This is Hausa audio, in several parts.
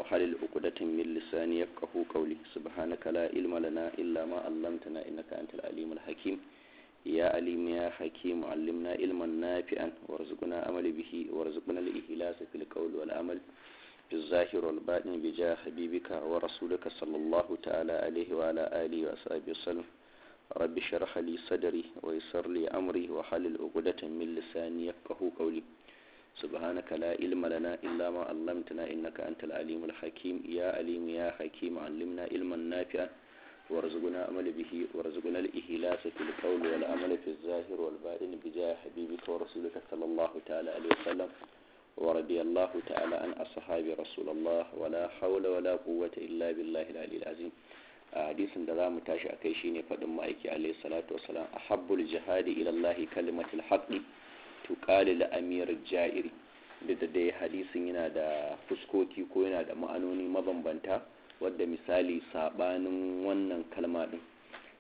وحلل عقدة من لساني يفقه قولي سبحانك لا علم لنا إلا ما علمتنا إنك أنت العليم الحكيم يا عليم يا حكيم علمنا علما نافعا وارزقنا عمل به وارزقنا الإخلاص في القول والعمل في الظاهر والباطن بجاه حبيبك ورسولك صلى الله تعالى عليه وعلى آله وصحبه وسلم رب اشرح لي صدري ويسر لي أمري وحلل عقدة من لساني يفقه قولي سبحانك لا علم لنا إلا ما علمتنا إنك أنت العليم الحكيم يا عليم يا حكيم علمنا علما نافعا وارزقنا عمل به وارزقنا الإخلاص في القول والعمل في الظاهر والباطن بجاه حبيبك ورسولك صلى الله تعالى عليه وسلم ورضي الله تعالى عن أصحاب رسول الله ولا حول ولا قوة إلا بالله العلي العظيم hadisin da za mu tashi a kai shine faɗin ma'aiki alaihi salatu wasalam ahabbul jihadi ila Allah kalimatul haqqi tuqali la amir jairi da dai hadisin yana da fuskoki ko yana da ma'anoni mabambanta wadda misali sabanin wannan kalma din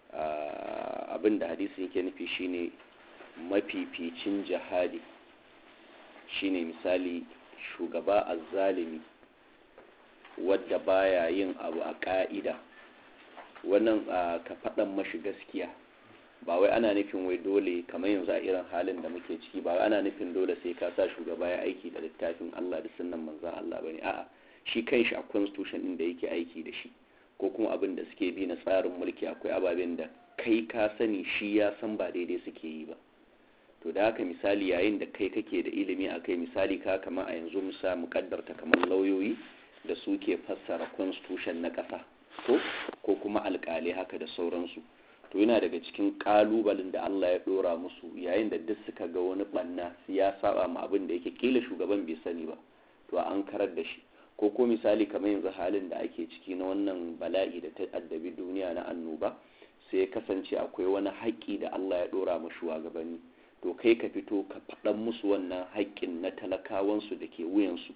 abin da hadisin yake nufi shine mafificin jihadi shine misali shugaba azzalimi wadda baya yin abu a ka'ida wannan ka faɗan mashi gaskiya ba wai ana nufin wai dole kamar yanzu a irin halin da muke ciki ba ana nufin dole sai ka sa shugaba ya aiki da littafin Allah da sunnan manzan Allah bane a'a shi kanshi a constitution din da yake aiki da shi ko kuma abin da suke bi na tsarin mulki akwai ababen da kai ka sani shi ya san ba daidai suke yi ba to da haka misali yayin da kai kake da ilimi akai misali ka kama a yanzu musa mukaddarta kamar lauyoyi da suke fassara constitution na ƙasa ko ko kuma alƙalai haka da sauransu to yana daga cikin ƙalubalen da Allah ya ɗora musu yayin da duk suka ga wani ɓanna ya saba ma abin da yake kila shugaban bai sani ba to an karar da shi ko ko misali kamar yanzu halin da ake ciki na wannan bala'i da ta addabi duniya na annoba sai ya kasance akwai wani haƙƙi da Allah ya ɗora ma shugabanni to kai ka fito ka faɗan musu wannan haƙƙin na talakawansu da ke wuyansu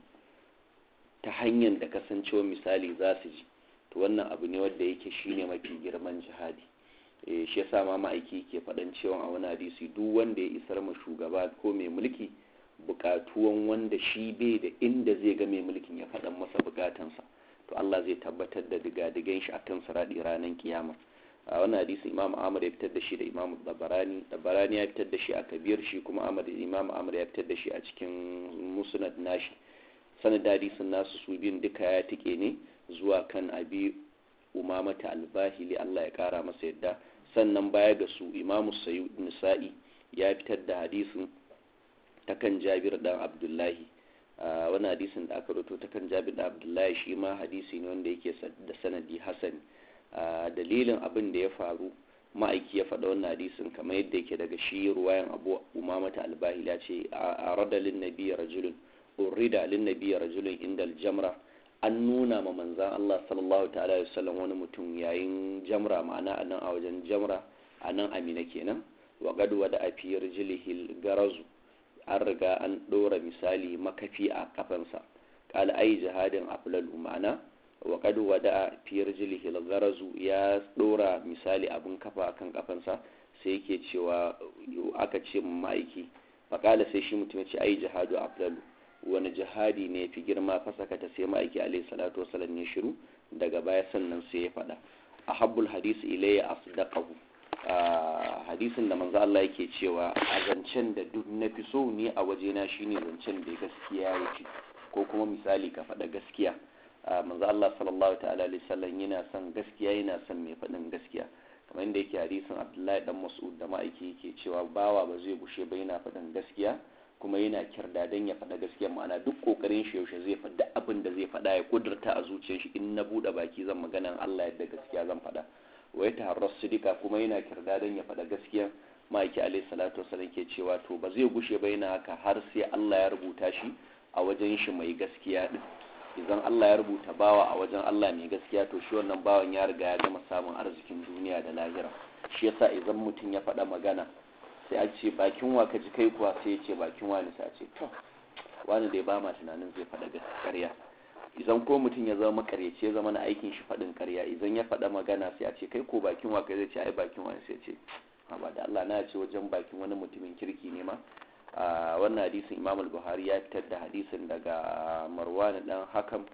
ta hanyar da kasancewa misali za su ji to wannan abu ne wanda yake shine mafi girman jihadi eh shi yasa ma ma'aiki ke faɗan cewa a wani hadisi duk wanda ya isar ma shugaba ko mai mulki bukatuwan wanda shi bai da inda zai ga mai mulkin ya faɗan masa bukatansa to Allah zai tabbatar da digadigan shi akan siradi ranar kiyama a wannan hadisi Imam Ahmad ya fitar da shi da Imam Dabarani Dabarani ya fitar da shi a Kabir shi kuma Ahmad Imam Ahmad ya fitar da shi a cikin Musnad nashi sanad hadisin nasu su biyun duka ya tike ne zuwa kan abi umamata albahili Allah ya kara masa yadda sannan baya ga su imamu sayyid nisa'i ya fitar da hadisin ta kan jabir dan abdullahi wani hadisin da aka roto ta kan jabir dan abdullahi shi ma hadisi ne wanda yake da sanadi hasani dalilin abin da ya faru ma'aiki ya faɗa wannan hadisin kamar yadda yake daga shi ruwayan abu umamata albahili ya ce a radalin nabi rajulun urida lin nabi rajulun inda aljamra an nuna ma manzan Allah sallallahu ta'ala wa sallam wani mutum yayin jamra ma'ana a nan a wajen jamra a nan amina kenan wa gadu wada a fiyar jilihil garazu an riga an ɗora misali makafi a kafansa kala ai jihadin aflalu ma'ana wa gadu wada a fiyar jilihil garazu ya ɗora misali abin kafa kan kafansa sai yake cewa aka ce ma'aiki faƙala sai shi mutum ya ce ai jihadu aflalu wani jihadi ne fi girma fasaka ta sai ma'aiki alaihi salatu wasallam ya shiru daga baya sannan sai ya faɗa a habbul hadisi ilayya asdaqahu hadisin da manzo Allah yake cewa a zancen da duk na fi so ne a wajena shine zancen da gaskiya yake ko kuma misali ka faɗa gaskiya manzo Allah sallallahu ta'ala alaihi wasallam yana son gaskiya yana son mai faɗin gaskiya kamar yadda yake hadisin Abdullahi dan Mas'ud da ma'aiki yake cewa bawa ba zai gushe ba yana faɗin gaskiya kuma yana kirda don ya faɗa gaskiya ma'ana duk ƙoƙarin shi yaushe zai faɗa abin da zai faɗa ya kudurta a zuciyar shi in na buɗe baki zan magana Allah yadda gaskiya zan faɗa wai ta harras sidika kuma yana kirda don ya faɗa gaskiya ma'aiki alaihi salatu wasallam ke cewa to ba zai gushe ba yana haka har sai Allah ya rubuta shi a wajen shi mai gaskiya din idan Allah ya rubuta bawa a wajen Allah mai gaskiya to shi wannan bawan ya riga ya gama samun arzikin duniya da lahira shi yasa idan mutum ya faɗa magana sai a ce bakin wa ka ji kai kuwa sai ya ce bakin wani sai a ce to wani dai ba ma tunanin zai faɗa gaskiya idan ko mutum ya zama makaryaci ya zama na aikin shi faɗin ƙarya idan ya faɗa magana sai a ce kai ko bakin wa kai zai ce ai bakin wani sai ce ba da Allah na ce wajen bakin wani mutumin kirki ne ma a wannan hadisin Imam al-Buhari ya fitar da hadisin daga Marwan dan Hakam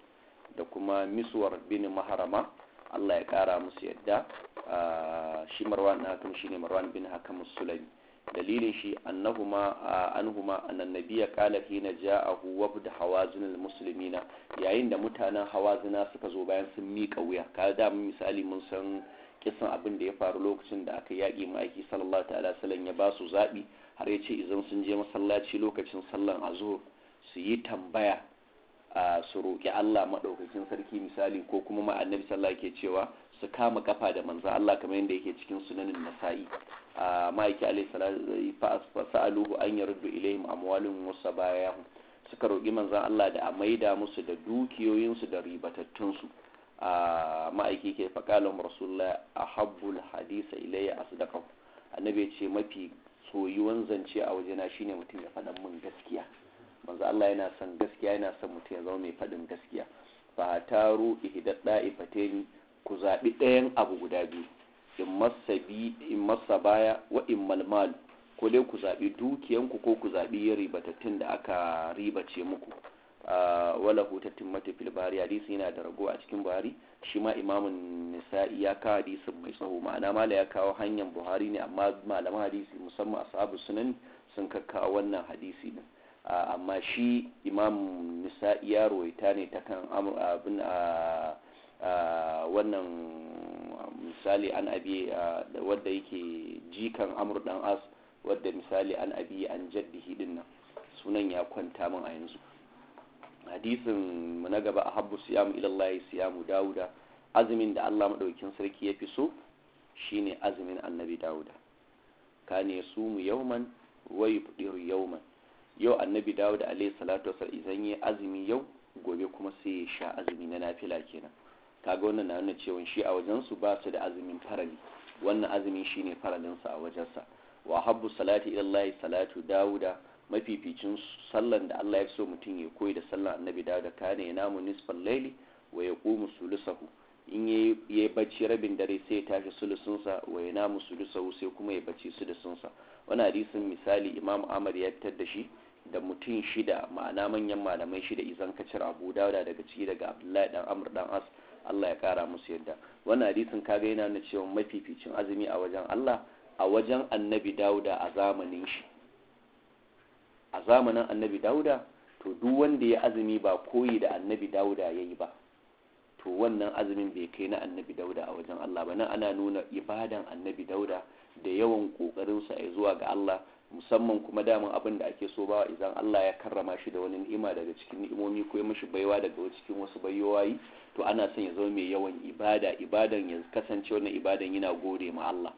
da kuma miswar bin maharama Allah ya kara musu yadda shi marwan na hakan shine marwan bin hakam sulami dalilin shi annahuma anhuma annan nabiyya qala hina ja'ahu wabd hawazin almuslimina yayin da mutanen hawazina suka zo bayan sun mika wuya ka da misali mun san kisan abin da ya faru lokacin da aka yaƙi ma'aiki sallallahu ta'ala sallan ya ba su zaɓi har ya ce idan sun je masallaci lokacin sallan azhur su yi tambaya a su roƙi Allah maɗaukakin sarki misali ko kuma ma annabi sallallahu ke cewa su kama kafa da manzo Allah kamar yadda yake cikin sunanin nasa'i a ma'aiki alaihi salatu sa'aluhu an yaruddu ilaihim amwalun wasa bayahum suka roƙi manzon Allah da a maida musu da dukiyoyinsu da ribatattunsu a ma'aiki ke faƙalin rasulullah a habbul hadisa ilayya asdaqahu annabi ce mafi soyuwan zance a wajena shine mutum ya faɗa min gaskiya manzo Allah yana son gaskiya yana son mutum ya zama mai faɗin gaskiya fa taru ihdat da'ifataini ku zabi ɗayan abu guda biyu in masabi in masabaya wa in malmal ko dai ku zabi dukiyanku ko ku zabi ribatattun da aka ribace muku wala hutattun mata fil bari hadisi yana da rago a cikin buhari shi ma imamun nisa'i ya kawo hadisin mai tsawo ma'ana mala ya kawo hanyar buhari ne amma malaman hadisi musamman ashabu sunan sun kakkawo wannan hadisi din amma shi imam nisa'i ya rawaita ne ta kan abin wannan misali an abi wadda yake jikan amur dan as wadda misali an abi an jaddihi din nan sunan ya kwanta min a yanzu hadisin mu na gaba a habbu siyamu ilallahi siyamu dawuda azumin da Allah madaukakin sarki ya fi so shine azumin annabi dawuda kane su mu yauman wa yufdiru yauman yau annabi dawuda alaihi salatu wasallam idan yi azumi yau gobe kuma sai ya sha azumi na nafila kenan kaga wannan na nuna cewa shi a wajen su ba su da azumin farali wannan azumin shine faralin sa a wajen sa wa habbu salati ilallahi salatu dawuda mafificin sallan da Allah ya so mutum ya koyi da sallan annabi da da kane ya namu nisfal laili wa ya qumu sulusahu in yayi bacci rabin dare sai ya tashi sulusunsa wa ya namu sulusahu sai kuma ya bacci sulusunsa wani hadisin misali imam Ahmad ya fitar da shi da mutum shida ma'ana manyan malamai shida izan kacir Abu Dawuda daga ciki daga Abdullahi dan Amr dan As Allah ya kara musu yadda wannan hadisin kaga yana nuna cewa mafificin azumi a wajen Allah a wajen annabi Dawuda a zamanin shi a zamanin annabi dauda to duk wanda ya azumi ba koyi da annabi dauda ya yi ba to wannan azumin bai kai na annabi dauda a wajen Allah ba nan ana nuna ibadan annabi dauda da yawan kokarinsa ya zuwa ga Allah musamman kuma daman abin da ake so bawa idan Allah ya karrama shi da wani ni'ima daga cikin ni'imomi ko ya mashi baiwa daga cikin wasu bayowayi to ana son ya zama mai yawan ibada ibadan ya kasance wannan ibadan yana gode ma Allah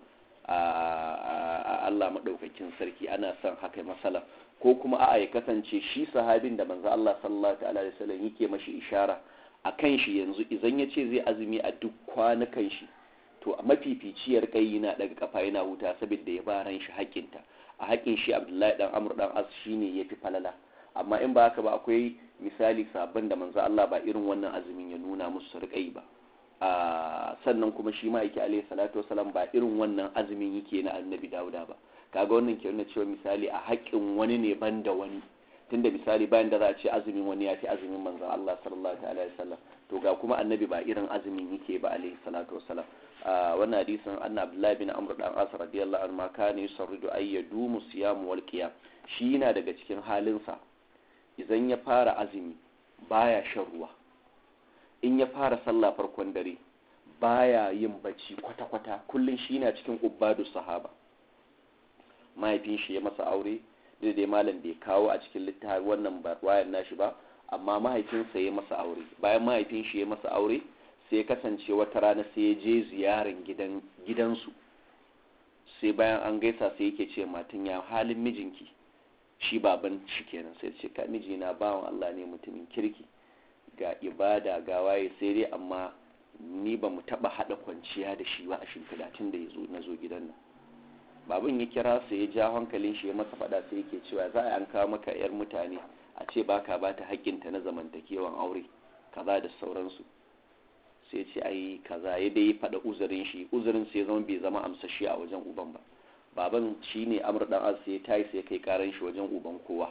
a Allah madaukakin sarki ana son haka masala ko kuma a'a ya kasance shi sahabin da manzo Allah sallallahu alaihi wasallam yake mashi ishara akan shi yanzu idan ya ce zai azumi a duk kwanukan shi to a mafificiyar kai yana daga kafa yana huta saboda ya ba ran shi haƙinta a haƙin shi Abdullahi dan Amr dan As shine yafi falala amma in ba haka ba akwai misali sabon da manzo Allah ba irin wannan azumin ya nuna musu su riƙa yi ba sannan kuma shi ma yake alaihi salatu wasalam ba irin wannan azumin yake na annabi Dawuda ba kaga wannan ke nuna cewa misali a haƙƙin wani ne ban da wani tunda misali bayan da za a ce azumin wani ya fi azumin manzon Allah sallallahu alaihi wasallam to ga kuma annabi ba irin azumin yake ba alaihi salatu wasalam wannan hadisin anna abdullahi bin amr dan as radiyallahu anhu ma kana yusarridu ay yadumu siyam wal qiyam shi yana daga cikin halinsa idan ya fara azumi baya shan ruwa in ya fara sallah farkon dare baya yin bacci kwata-kwata kullum shi na cikin ubadu sahaba mahaifin shi ya masa aure da dai malam bai kawo a cikin littafi wannan wayan nashi ba amma mahaifinsa ya masa aure bayan mahaifin shi ya masa aure sai ya kasance wata rana sai ya je ziyaran gidan gidansu sai bayan an gaisa sai yake ce matan ya halin mijinki shi baban shi kenan sai ce ka mijina bawan Allah ne mutumin kirki ga ibada ga waye sai dai amma ni ba mu taba hada kwanciya da shi ba a shimfiɗa tun da na zo gidan nan babin ya kira su ya ja hankalin shi ya masa faɗa sai yake cewa za a an kawo maka yar mutane a ce baka ba ta haƙƙinta na zamantakewan aure kaza da sauransu sai ce ai kaza ya dai faɗa uzurin shi uzurin sai zama bai zama amsashi a wajen uban ba baban shine amur dan as sai tayi sai kai karan shi wajen uban kowa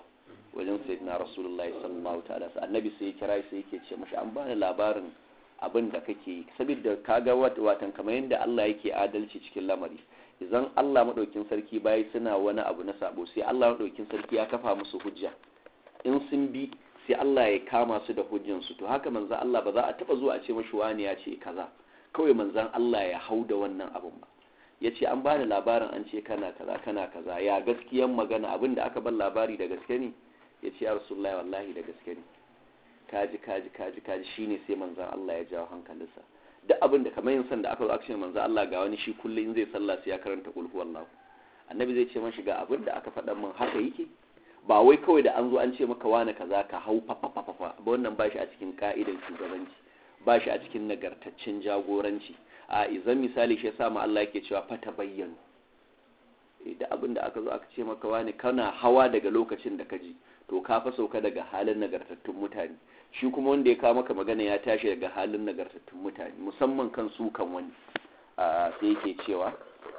wajen sayyidina rasulullahi sallallahu ta'ala annabi sai ya kira sai yake ce mashi an bani labarin abin da kake yi saboda kaga watan kamar yadda Allah yake adalci cikin lamari idan Allah madaukin sarki bayi suna wani abu na sabo sai Allah madaukin sarki ya kafa musu hujja in sun bi sai Allah ya kama su da hujjansu to haka manzan Allah ba za a taba zuwa a ce mashi wani ya ce kaza kawai manzan Allah ya hau da wannan abun ba ya ce an bani labarin an ce kana kaza kana kaza ya gaskiyan magana abin da aka ban labari da gaske ne ya ce ya rasulullahi wallahi da gaske ne kaji kaji kaji kaji shine sai manzan Allah ya jawo hankalinsa duk abin da kamar yin san da aka zo aka ce manzan Allah ga wani shi kullum in zai sallah sai ya karanta kulhu wallahu annabi zai ce mashi ga abin da aka faɗa min haka yake ba wai kawai da an zo an ce maka wani kaza ka hau fafafafafa ba wannan ba shi a cikin ka'idan shugabanci ba shi a cikin nagartaccen jagoranci a izan misali shi yasa ma Allah yake cewa fata bayyana da abin da aka zo aka ce maka wani kana hawa daga lokacin da ka ji to ka fa sauka daga halin nagartattun mutane shi kuma wanda ya kawo maka magana ya tashi daga halin nagartattun mutane musamman kan su kan wani sai yake cewa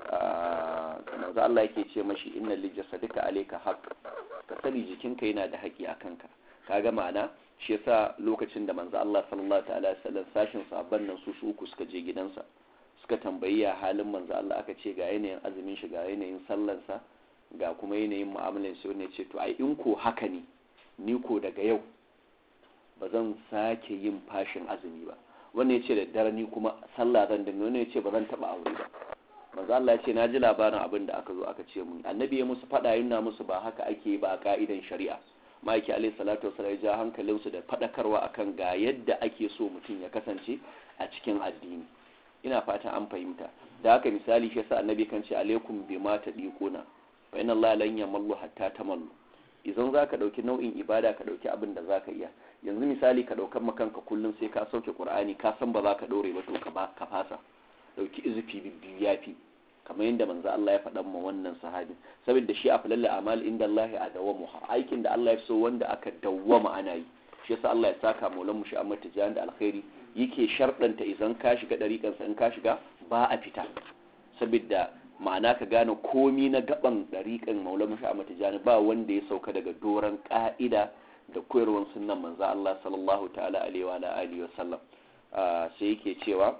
manzo Allah yake ce mashi inna li jasadika alayka haqq ka sani jikinka yana da haƙi a kanka kaga ma'ana shi yasa lokacin da manzo Allah sallallahu ta'ala sallam sashin sahabban nan su su uku suka je gidansa suka tambayi ya halin manzo Allah aka ce ga yanayin azumin shi ga yanayin sallansa ga kuma yanayin mu'amalan shi ne ce to ai in ko haka ne ni ko daga yau ba zan sake yin fashin azumi ba wannan ya ce da dare ni kuma sallah zan dinga wannan ya ce ba zan taba aure ba manzo Allah ya ce na ji labarin abin da aka zo aka ce mun annabi ya musu fada yana musu ba haka ake ba a ka'idan shari'a ma'aiki alaihi salatu wasallam ya ja hankalin su da fadakarwa akan ga yadda ake so mutum ya kasance a cikin addini ina fatan an fahimta da haka misali shi yasa annabi kan ce alaikum bima tadiquna wa inna Allah lan yamallu hatta tamallu idan zaka dauki nau'in ibada ka dauki abin da zaka iya yanzu misali ka daukan makanka kullum sai ka sauke qur'ani ka san ba za ka dore ba to ka ba ka fasa dauki izufi biyu yafi kamar yadda manzo Allah ya faɗa ma wannan sahabi saboda shi aflalle amal inda Allah a dawamu aikin da Allah ya so wanda aka dawwama ana yi shi yasa Allah ya saka maulan mu shi amma tijan da alkhairi yake sharɗanta idan ka shiga dariƙan sa in ka shiga ba a fita saboda ma'ana ka gane komi na gaban dariƙan maulan mu shi amma tijan ba wanda ya sauka daga doran ka'ida da koyarwar sunnan manzo Allah sallallahu ta'ala alaihi wa alihi wa sallam sai yake cewa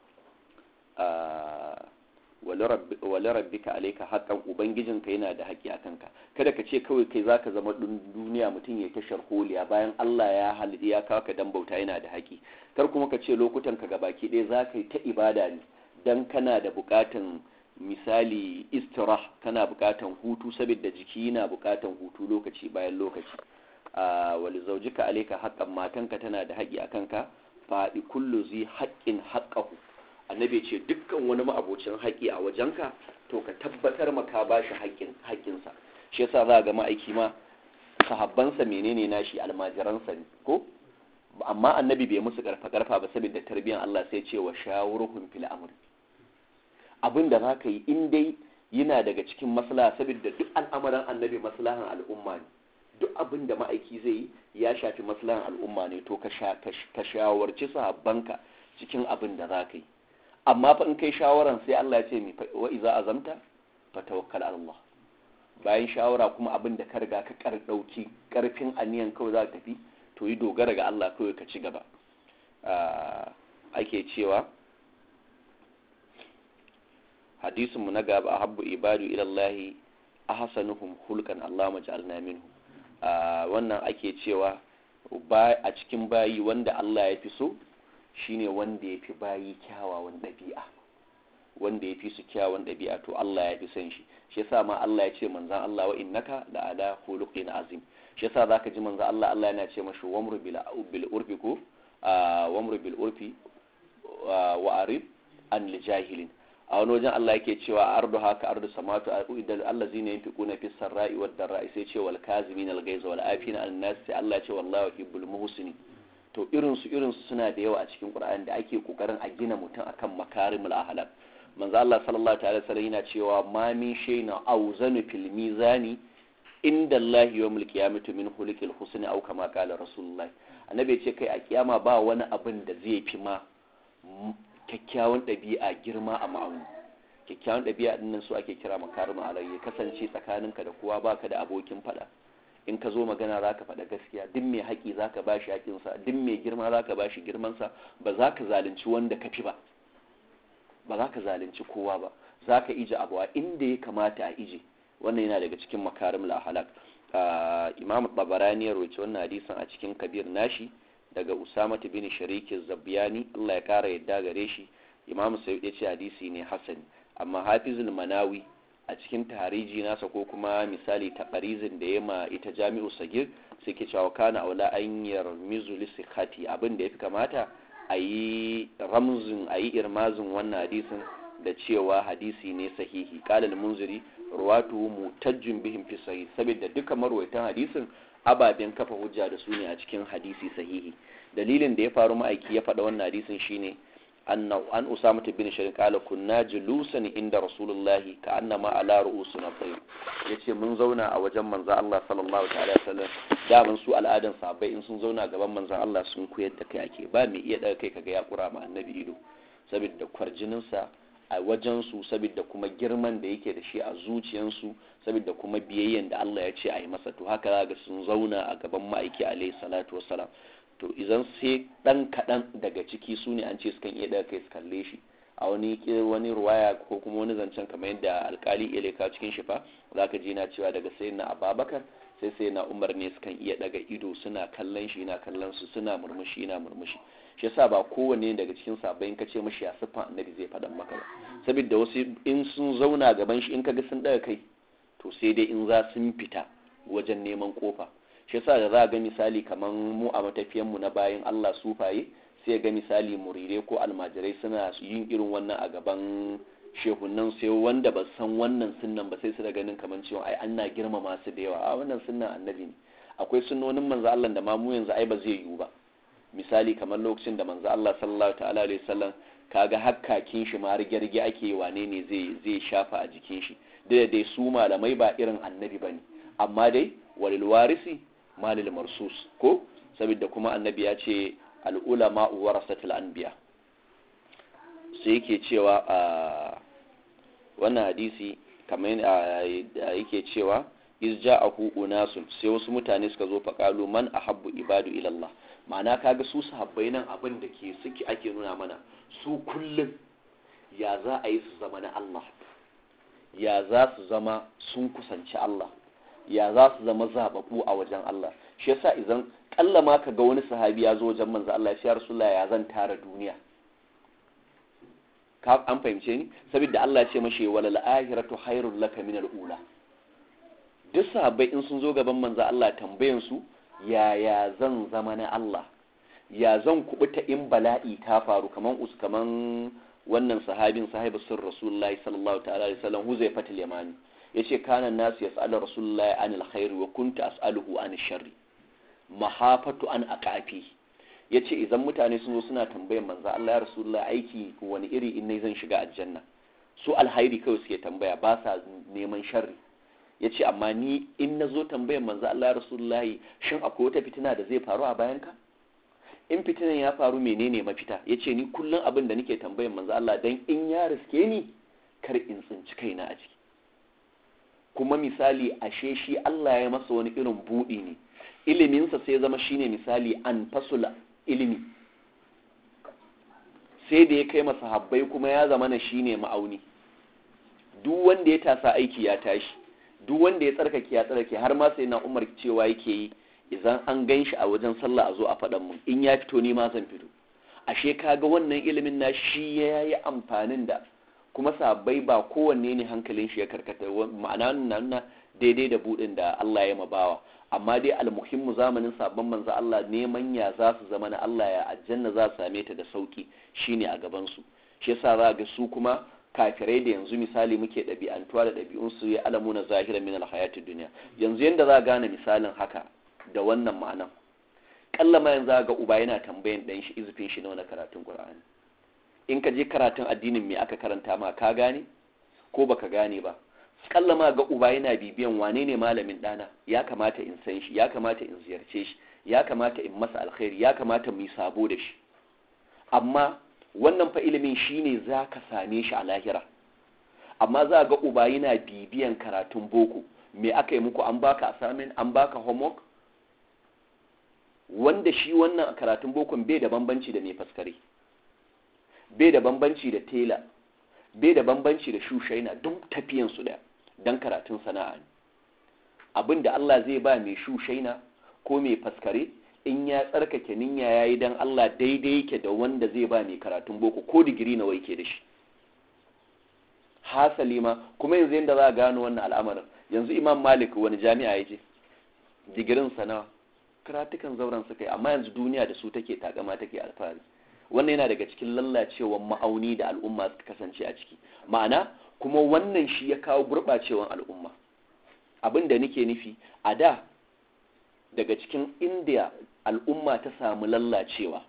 wale rabbika alaika haƙan ubangijinka yana da haƙi a kanka kada ka ce kawai kai zaka zama duniya mutum ya ta sharholiya bayan Allah ya halitta ya kawo ka dan bauta yana da haƙi kar kuma ka ce lokutan ka ga baki ɗaya za ka yi ta ibada ne dan kana da buƙatan misali istirah kana buƙatan hutu saboda jiki yana buƙatan hutu lokaci bayan lokaci wali zaujika alaika haƙan matanka tana da haƙi a kanka faɗi kullu zai haƙƙin haƙƙahu annabi ce dukkan wani ma'abocin haƙi a wajenka to ka tabbatar maka ba shi haƙƙinsa shi yasa za ga ma'aiki ma sahabbansa menene nashi almajiransa ne ko amma annabi bai musu karfa karfa ba saboda tarbiyyar Allah sai ce wa shawuruhum fil amr abin da zaka yi in dai yana daga cikin maslaha saboda duk al'amuran annabi maslahan al'umma ne duk abin da ma'aiki zai yi ya shafi maslahan al'umma ne to ka shawarci sahabbanka cikin abin da za ka yi amma fa in kai shawaran sai Allah ya ce mi wa iza azamta fa tawakkal ala Allah bayan shawara kuma abin da ka riga ka kar dauki karfin aniyan kawai za ka tafi to yi dogara ga Allah kawai ka ci gaba ake cewa hadisin mu na gaba habbu ibadu ila Allah ahsanuhum hulqan Allah maj'alna minhu wannan ake cewa a cikin bayi wanda Allah ya fi so shine wanda ya fi bayi kyawawan ɗabi'a wanda ya fi su kyawawan ɗabi'a to Allah ya fi son shi shi yasa ma Allah ya ce manzan Allah wa innaka la ala khuluqin azim shi yasa zaka ji manzan Allah Allah yana ce mashi wamru bil bil urfi ko wamru bil urfi wa arib an li jahilin a wani wajen Allah yake cewa ardu haka ardu samatu idan Allah zina yin fiƙuna fi sarra'i wa darra'i sai ce wal kazimin al gaiza wal afina an nas sai Allah ce wallahu yuhibbul muhsinin to irinsu irinsu suna da yawa a cikin Qur'ani da ake kokarin a gina mutum akan makarimul ahlak manzo Allah sallallahu ta'ala sallam yana cewa ma min shay'in awzanu fil mizani inda Allah yawmul qiyamati min khuluqil husni aw kama qala rasulullah annabi ya ce kai a kiyama ba wani abin da zai fi ma kyakkyawan ɗabi'a girma a ma'auni kyakkyawan ɗabi'a din nan su ake kira makarimul ahlak ya kasance tsakaninka da kowa baka da abokin fada in ka zo magana za ka faɗa gaskiya duk mai haƙi za ka ba shi haƙinsa duk mai girma za ka ba shi girmansa ba za ka zalunci wanda ka fi ba ba za ka zalunci kowa ba za ka ije abu a inda ya kamata a ije wannan yana daga cikin makarim lahalak imam babarani ya roci wannan hadisin a cikin kabir nashi daga usama bin shariki zabiyani allah ya kara yadda gare shi imam sayyid ya ce hadisi ne hasani amma hafizul manawi a cikin tahariji nasa ko kuma misali taqarizin da ya ma ita jami'u sagir sai ke cewa kana aula an yarmizu lisikati abin da yafi kamata a yi ramzin a yi irmazin wannan hadisin da cewa hadisi ne sahihi qala al-munziri ruwatu mutajjin bihim fi sahih saboda duka marwaitan hadisin ababen kafa hujja da su ne a cikin hadisi sahihi dalilin da ya faru ma'aiki ya faɗa wannan hadisin shine أن أن أسامة بن شريك قال كنا جلوسا عند رسول الله كأنما على رؤوسنا طير yace mun zauna a wajen manzon Allah sallallahu alaihi wasallam da ban su al'adan sahabbai in sun zauna gaban manzon Allah sun koyar da kai ake ba mai iya daga kai kaga ya kura ma annabi ido saboda kwarjinin sa a wajen su saboda kuma girman da yake da shi a zuciyan su saboda kuma biyayyen da Allah ya ce a yi masa to haka za ga sun zauna a gaban ma'aiki alaihi salatu wassalam to idan sai dan kaɗan daga ciki su ne an ce sukan iya daga kai su kalle shi a wani wani ruwaya ko kuma wani zancen kamar yadda alkali ileka cikin shifa za ka ji na cewa daga sai na ababakar sai sai na umar ne sukan iya daga ido suna kallon shi na kallon su suna murmushi na murmushi shi yasa ba kowanne daga cikin sabbin ka ce mashi ya siffan annabi zai faɗan maka ba saboda wasu in sun zauna gaban shi in ka ga sun daga kai to sai dai in za sun fita wajen neman kofa shi yasa da za ga misali kamar mu a matafiyan mu na bayan Allah sufaye sai ga misali murire ko almajirai suna yin irin wannan a gaban shehunan sai wanda ba san wannan sunnan ba sai su da ganin kamar cewa ai ana girmama su da yawa a wannan sunnan annabi ne akwai sunnonin manzo Allah da ma mu yanzu ai ba zai yiwu ba misali kamar lokacin da manzo Allah sallallahu ta'ala alaihi wasallam kaga hakkakin shi ma rigirgi ake wane ne zai zai shafa a jikin shi da dai su malamai ba irin annabi bane amma dai walil warisi malil marsus ko saboda kuma annabi ya ce al'ulama warasatul anbiya sai yake cewa a wannan hadisi kamar yake cewa iz ja'ahu unasun sai wasu mutane suka zo faqalu man ahabbu ibadu ila Allah ma'ana kaga su sahabbai nan abin da ke suke ake nuna mana su kullum ya za a yi su zama na Allah ya za su zama sun kusanci Allah ya za su zama zababbu a wajen Allah shi yasa idan kalla ma ka ga wani sahabi ya zo wajen manzo Allah ya Rasulullah ya zan tara duniya ka an fahimce ni saboda Allah ya ce mashi walal akhiratu khairul laka min ula duk sahabbai in sun zo gaban manzo Allah tambayan su yaya zan zama na Allah ya zan kubuta in bala'i ta faru kaman us kaman wannan sahabin sahibi sir rasulullahi sallallahu ta'ala alaihi wasallam huzaifatul yamani yace kana nasu yas'alu rasulullahi anil khair wa kuntu as'aluhu anil sharri mahafatu an aqafi yace idan mutane sun zo suna tambayar manzo Allah ya rasulullahi aiki wani iri in zan shiga aljanna su alhairi kawai suke tambaya ba sa neman sharri yace amma ni in nazo tambayar manzo Allah ya rasulullahi shin akwai wata fitina da zai faru a bayan ka in fitinan ya faru menene mafita yace ni kullum abin da nake tambayar manzo Allah dan in ya riske ni kar in tsinci kaina a ciki kuma misali ashe shi Allah ya masa wani irin buɗi ne iliminsa sai zama shine misali an fasula ilimi sai da ya kai masa habbai kuma ya zama na shine ma'auni duk wanda ya tasa aiki ya tashi duk wanda ya tsarkake ya tsarkake har ma sai na umar cewa yake yi idan an gan shi a wajen sallah a zo a faɗan mun in ya fito ni ma zan fito ashe kaga wannan ilimin na shi ya yi amfanin da kuma sabai ba kowanne ne hankalin shi ya karkata ma'ana nuna daidai da budin da Allah ya mabawa amma dai almuhimmu zamanin sabon manzo Allah neman ya za su zama na Allah ya aljanna za su same ta da sauki shine a gaban su shi yasa za ga su kuma kafirai da yanzu misali muke ɗabi'antuwa da ɗabi'un su ya alamu na zahira min alhayatid duniya yanzu yanda za gane misalin haka da wannan ma'anan kalla ma yanzu ga uba yana tambayan dan shi izufin shi na wani karatun Qur'ani in ka je karatun addinin me aka karanta ma ka gane ko baka gane ba kalla ma ga uba yana bibiyan wane ne malamin dana ya kamata in san shi ya kamata in ziyarce shi ya kamata in masa alkhairi ya kamata mu yi sabo da shi amma wannan fa ilimin shine za ka same shi a lahira amma za ga uba yana bibiyan karatun boko me aka yi muku an baka assignment an baka homework wanda shi wannan karatun bokon bai da bambanci da mai faskare bai da bambanci da tela bai da bambanci da shushaina duk tafiyansu daya don karatun sana'a ne abin da Allah zai ba mai shushaina ko mai faskare in ya tsarkake niyya yayi dan Allah daidai yake da wanda zai ba mai karatun boko ko digiri nawa yake da shi hasali ma kuma yanzu yanda za a gano wannan al'amarin yanzu Imam Malik wani jami'a ya je digirin sana'a karatukan zauren suka yi amma yanzu duniya da su take takama take alfahari wannan yana daga cikin lallacewar ma'auni da al'umma suka kasance a ciki ma'ana kuma wannan shi ya kawo gurɓacewar al'umma abin da nake nufi a da daga cikin india al'umma ta samu lallacewa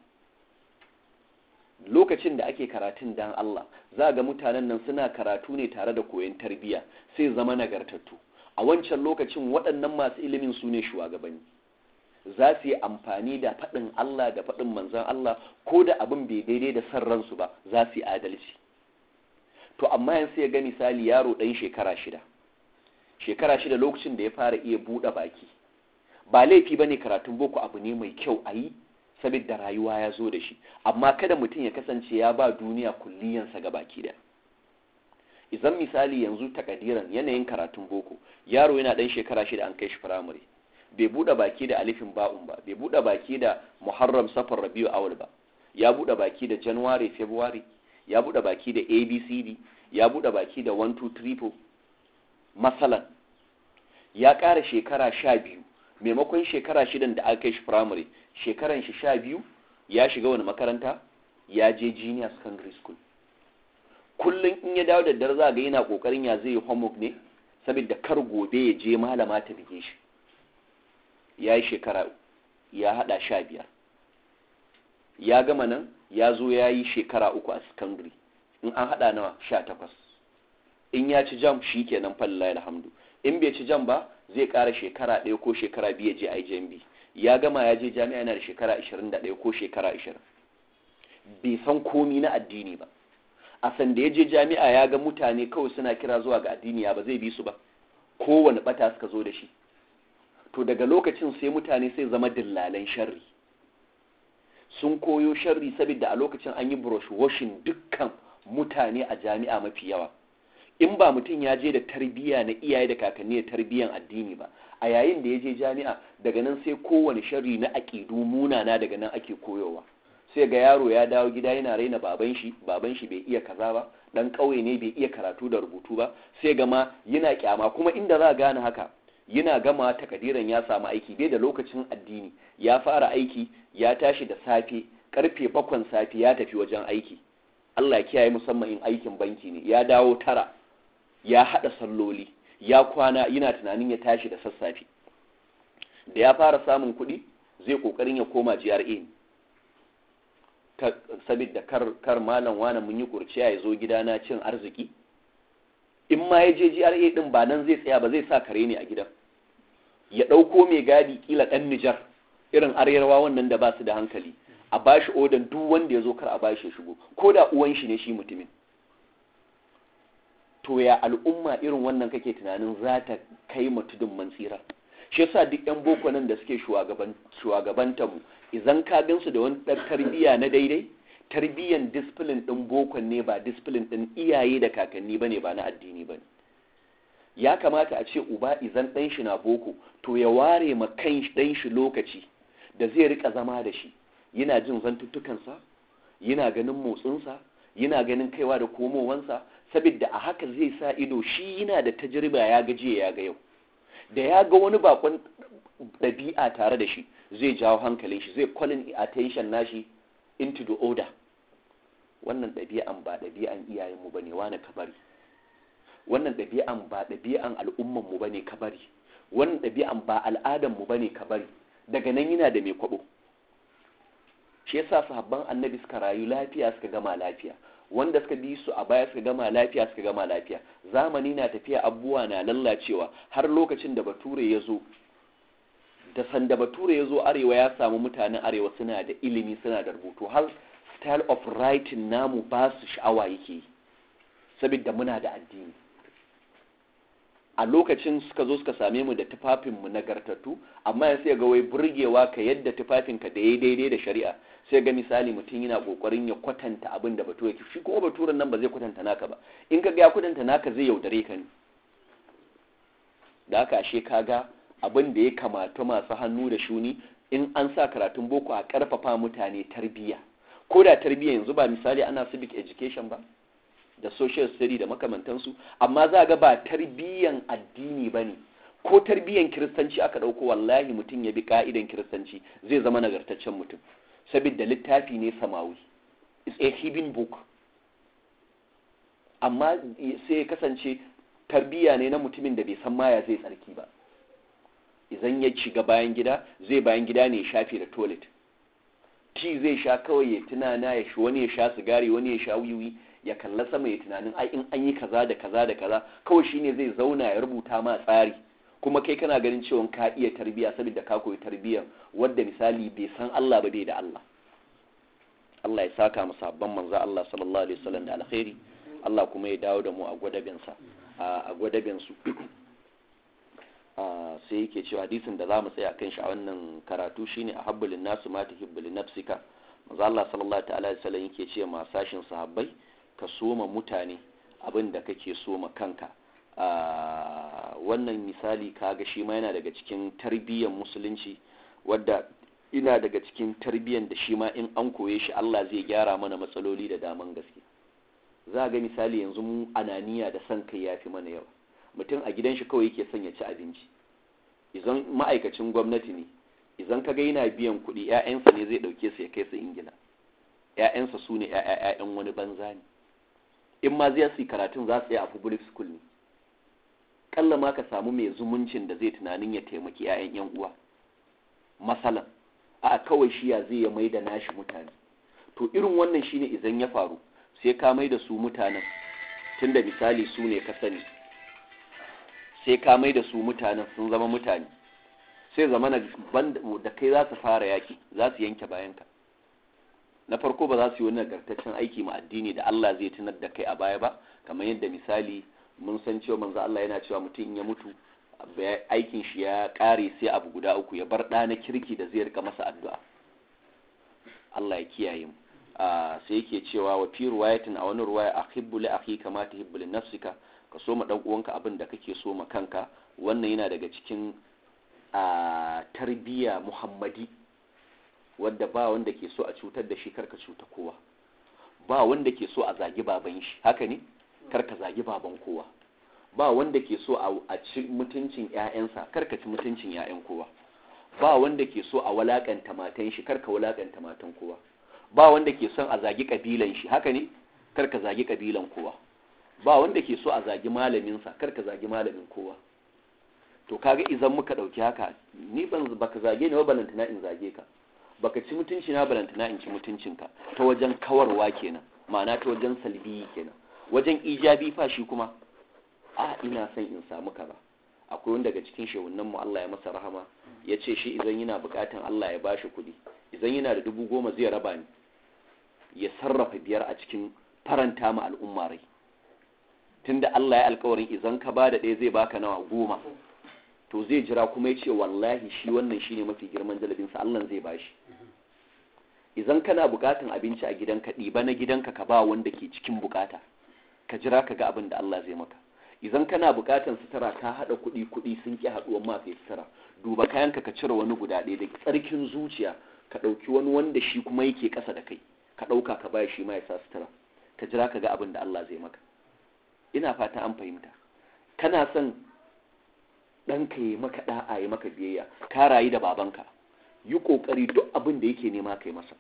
lokacin da ake karatun dan Allah za ga mutanen nan suna karatu ne tare da koyon tarbiyya sai zama nagartattu a wancan lokacin waɗannan masu ilimin su ne shugabanni za su yi amfani da faɗin Allah da faɗin manzan Allah ko da abin bai daidai da san ransu ba za su yi adalci to amma yanzu ya ga misali yaro ɗan shekara shida shekara shida lokacin da ya fara iya buɗe baki ba laifi ba ne karatun boko abu ne mai kyau a yi saboda rayuwa ya zo da shi amma kada mutum ya kasance ya ba duniya kulliyansa ga baki da idan misali yanzu takadiran yanayin karatun boko yaro yana ɗan shekara shida an kai shi firamare bai buɗe baki da alifin ba'un ba bai buɗe baki da muharram safar rabiu awal ba ya buɗe baki da january february ya buɗe baki da abcd ya buɗe baki da 1 2 3 4 masalan ya ƙara shekara sha biyu maimakon shekara shidan da aka kai shi firamare shekaran shi sha biyu ya shiga wani makaranta ya je junior secondary school kullum in ya dawo da dare za ga yana kokarin ya zai yi homework ne saboda kar gobe ya je malama ta bige shi ya yi shekara ya hada sha biyar ya gama nan ya zo ya yi shekara uku a secondary in an hada nawa sha takwas in ya ci jam shi kenan fallahi alhamdu in bai ci jam ba zai kara shekara ɗaya ko shekara biyu je IJMB ya gama ya je jami'a yana da shekara 21 ko shekara 20 bai san komi na addini ba a sanda ya je jami'a ya ga mutane kawai suna kira zuwa ga addini ya ba zai bi su ba kowane bata suka zo da shi to daga lokacin sai mutane sai zama dillalan sharri sun koyo sharri saboda a lokacin an yi brush washing dukkan mutane a jami'a mafi yawa in ba mutum ya je da tarbiyya na iyaye da kakanni da tarbiyyan addini ba a yayin da ya je jami'a daga nan sai kowane sharri na aƙidu munana daga nan ake koyowa sai ga yaro ya dawo gida yana raina baban shi baban shi bai iya kaza ba dan ƙauye ne bai iya karatu da rubutu ba sai ga ma yana kyama kuma inda za gane haka yana gama takadiran ya samu aiki bai da lokacin addini ya fara aiki ya tashi da safe karfe bakwan safe ya tafi wajen aiki Allah ya kiyaye musamman in aikin banki ne ya dawo tara ya haɗa salloli ya kwana yana tunanin ya tashi da sassafe da ya fara samun kuɗi zai ƙoƙarin ya koma GRA ne saboda kar, kar malam wani mun yi kurciya ya zo gidana cin arziki in ma ya je GRA ɗin ba nan zai tsaya ba zai sa kare ne a gidan ya ɗauko mai gadi kila ɗan Nijar irin arewa wannan da ba su da hankali a bashi odan duk wanda ya zo kar a bashi ya shigo ko da uwan shi ne shi mutumin to ya al'umma irin wannan kake tunanin za ta kai tudun mantsira shi yasa duk yan boko nan da suke shugabanta mu idan ka gansu da wani tarbiyya na daidai tarbiyyan discipline din bokon ne ba discipline din iyaye da kakanni bane ba na addini bane ya kamata a ce uba idan dan shi na boko to ya ware ma kan dan shi lokaci da zai rika zama da shi yana jin zantuttukansa yana ganin motsinsa yana ganin kaiwa da komowansa saboda a haka zai sa ido shi yana da tajriba ya ga jiya ya ga yau da ya ga wani bakon ɗabi'a tare da shi zai jawo hankalin shi zai calling attention nashi into the order wannan ɗabi'an ba ɗabi'an iyayenmu bane wani kabari wannan ɗabi'an ba ɗabi'an al'ummanmu bane kabari wannan ɗabi'an ba al'adanmu bane kabari daga nan yana da mai kwabo shi yasa sahabban annabi suka rayu lafiya suka gama lafiya wanda suka bi su a baya suka gama lafiya suka gama lafiya zamani na tafiya abubuwa na lallacewa har lokacin da bature ya zo da sanda bature ya zo arewa ya samu mutanen arewa suna da ilimi suna da rubutu har style of writing namu ba su sha'awa yake yi saboda muna da addini a lokacin suka zo suka same mu da tufafinmu nagartattu amma sai ga wai burgewa ka yadda tufafinka da ya daidai da shari'a sai ga misali mutum yana kokarin ya kwatanta abin da bature ke shi kuma baturen nan ba zai kwatanta naka ba in ka ga ya kwatanta naka zai yaudare ka ne da haka ashe kaga abin da ya kamata masu hannu da shuni in an sa karatun boko a karfafa mutane tarbiyya ko da tarbiyya yanzu ba misali ana civic education ba da social study da makamantansu amma za ga ba tarbiyyan addini ba ne ko tarbiyyan kiristanci aka ɗauko wallahi mutum ya bi ka'idan kiristanci zai zama nagartaccen mutum saboda littafi ne samawi is a hidden book amma sai ya kasance tarbiyya ne na mutumin da bai san maya zai tsarki ba idan ya shiga bayan gida zai bayan gida ne ya shafe da toilet ti zai sha kawai ya tunana ya shi wani ya sha sigari wani ya sha wiwi ya kalla sama ya tunanin ai in an yi kaza da kaza da kaza kawai shine zai zauna ya rubuta ma tsari kuma kai kana ganin cewa ka iya tarbiya saboda ka koyi tarbiyyar wadda misali bai san Allah ba bai da Allah Allah ya saka mu sabban manzo Allah sallallahu alaihi wasallam da alkhairi Allah kuma ya dawo da mu a gwadabin sa a gwadabin su sai yake cewa hadisin da zamu tsaya kan shi a wannan karatu shine ahabbul nasu ma tuhibbu li nafsika manzo Allah sallallahu ta'ala alaihi wasallam yake ce ma sashin sahabbai ka soma mutane abin da kake soma kanka wannan misali kaga shi ma yana daga cikin tarbiyyar musulunci wadda ina daga cikin tarbiyyar da shi ma in an koye shi Allah zai gyara mana matsaloli da daman gaske za ga misali yanzu mu ananiya da son kai yafi mana yawa mutum a gidan shi kawai yake son ya ci abinci idan ma'aikacin gwamnati ne idan kaga yana biyan kuɗi 'ya'yansa ne zai ɗauke su ya kai su ingila 'ya'yansa su ne 'ya'yan wani banza ne in ma zai su karatun za su yi a public school ne kalla ma ka samu mai zumuncin da zai tunanin ya taimaki 'ya'yan 'yan uwa masalan a kawai shi ya zai ya mai da nashi mutane to irin wannan shine idan ya faru sai ka mai da su mutanen tunda misali su ne ka sani sai ka mai da su mutanen sun zama mutane sai zama da kai za su fara yaki za su yanke bayanka na farko ba za su yi wani nagartaccen aiki ma addini da Allah zai tunar da kai a baya ba kamar yadda misali mun san cewa manzo Allah yana cewa mutum ya mutu aikin shi ya kare sai abu guda uku ya bar ɗa na kirki da zai rika masa addu'a Allah ya kiyaye mu sai yake cewa wa fi ruwayatin a wani ruwaya ahibbu li akhi kama tuhibbu li nafsika ka so ma dan uwanka abin da kake so ma kanka wannan yana daga cikin tarbiyya muhammadi wadda ba wanda ke so a cutar da shi karka cuta kowa ba wanda ke so a zagi baban shi haka ne karka zagi baban kowa ba wanda ke so a ci mutuncin ƴaƴansa karka ci mutuncin ƴaƴan kowa ba wanda ke so a walakanta matan shi karka walakanta matan kowa ba wanda ke son a zagi kabilan shi haka ne karka zagi kabilan kowa ba wanda ke so a zagi malaminsa karka zagi malamin kowa to kaga idan muka dauki haka ni ban baka zage ni ba balantana in zage ka baka ci mutunci na balantana in ci mutuncinka ta wajen kawarwa kenan ma'ana ta wajen salbi kenan wajen ijabi fa shi kuma a ina son in samu ka ba akwai wanda daga cikin shehunan mu Allah ya masa rahama ya ce shi idan yana bukatan Allah ya bashi kuɗi idan yana da dubu goma zai raba ni ya sarrafa biyar a cikin faranta ma al'umma rai tunda Allah ya alkawarin idan ka ba da ɗaya zai baka nawa goma to zai jira kuma ya ce wallahi shi wannan shine mafi girman jalabinsa Allah zai bashi idan kana bukatan abinci a gidanka ɗiba na gidanka ka ba wanda ke cikin bukata ka jira ka ga abin da Allah zai maka idan kana bukatan sutura ka haɗa kuɗi kuɗi sun ƙi haɗuwan ma kai sutura duba kayanka ka cire wani guda ɗaya da tsarkin zuciya ka ɗauki wani wanda shi kuma yake ƙasa da kai ka ɗauka ka ba shi ma ya sa sutura ka jira ka ga abin da Allah zai maka ina fata an fahimta kana son ɗanka ya maka ɗa'a ya maka biyayya ka rayu da babanka yi ƙoƙari duk abin da yake nema kai masa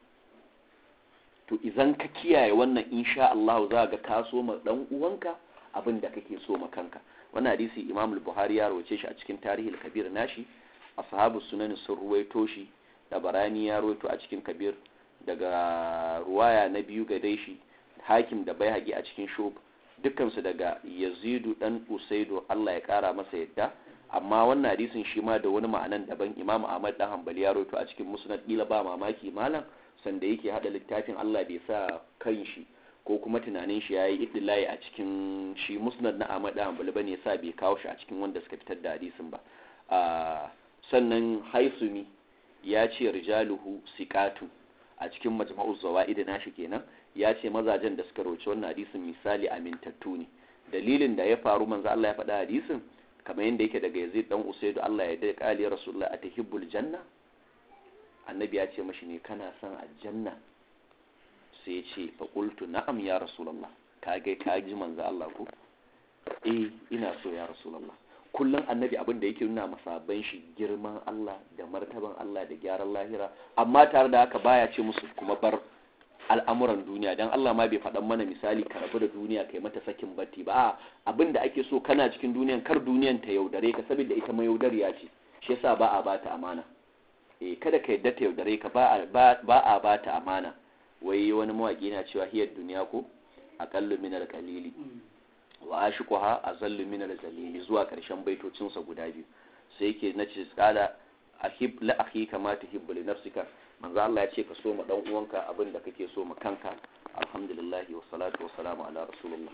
to idan ka kiyaye wannan insha Allah za ga ka so ma ɗan uwanka abin da kake so ma kanka wannan hadisi Imam al-Buhari ya rawace shi a cikin Tarihil Kabir nashi ashabu sunan sun ruwaito shi da Barani ya rawaito a cikin Kabir daga ruwaya na biyu ga dai shi Hakim da Baihaqi a cikin Shub dukkansu daga Yazidu dan Usaidu Allah ya kara masa yadda amma wannan hadisin shi ma da wani ma'anan daban Imam Ahmad dan Hanbali ya rawaito a cikin Musnad kila ba mamaki malam sanda yake hada littafin Allah bai sa kan shi ko kuma tunanin shi yayi iddilayi a cikin shi musnad na Ahmad dan Hanbali bane yasa bai kawo shi a cikin wanda suka fitar da hadisin ba sannan haisumi ya ce rijaluhu siqatu a cikin majma'u zawaid nashi kenan ya ce mazajen da suka roci wannan hadisin misali amintattu ne dalilin da ya faru manzo Allah ya faɗa hadisin kamar yadda yake daga Yazid dan Usaidu Allah ya dai kali Rasulullah atahibbul janna annabi ya ce mashi ne kana son aljanna sai ya ce fa qultu na'am ya Rasulullah kage kaji manzo Allah ko eh ina so ya Rasulullah kullum annabi abin da yake nuna masaban shi girman Allah da martaban Allah da gyaran lahira amma tare da haka baya ce musu kuma bar al'amuran duniya don Allah ma bai faɗan mana misali ka rabu da duniya kai mata sakin batti ba abin da ake so kana cikin duniyan kar duniyan ta yaudare ka saboda ita ma yaudariya ce shi yasa ba a bata amana eh kada ka yadda ta yaudare ka ba a bata amana wai wani mawaki na cewa hiyar duniya ko aqallu min al-qalili wa ashiquha azallu min al-zalili zuwa karshen baitocin sa guda biyu sai yake nace tsada ahib la akhika ma tuhibbu li nafsika manzo Allah ya ce ka so ma dan uwanka abin da kake so ma kanka alhamdulillah wa salatu wa salamu ala rasulullah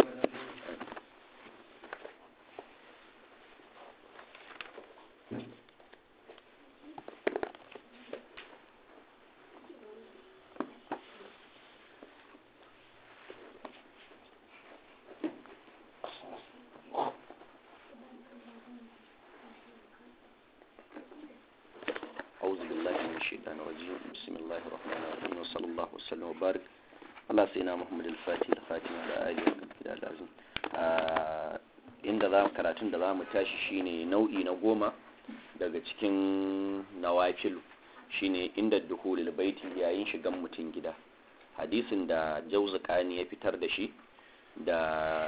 وبارك على سيدنا محمد الفاتح الخاتم على آله وصحبه العظيم inda za karatun da za mu tashi shine nau'i na goma daga cikin nawafilu shine inda duhulul baiti yayin shigan mutum gida hadisin da jauzakani ya fitar da shi da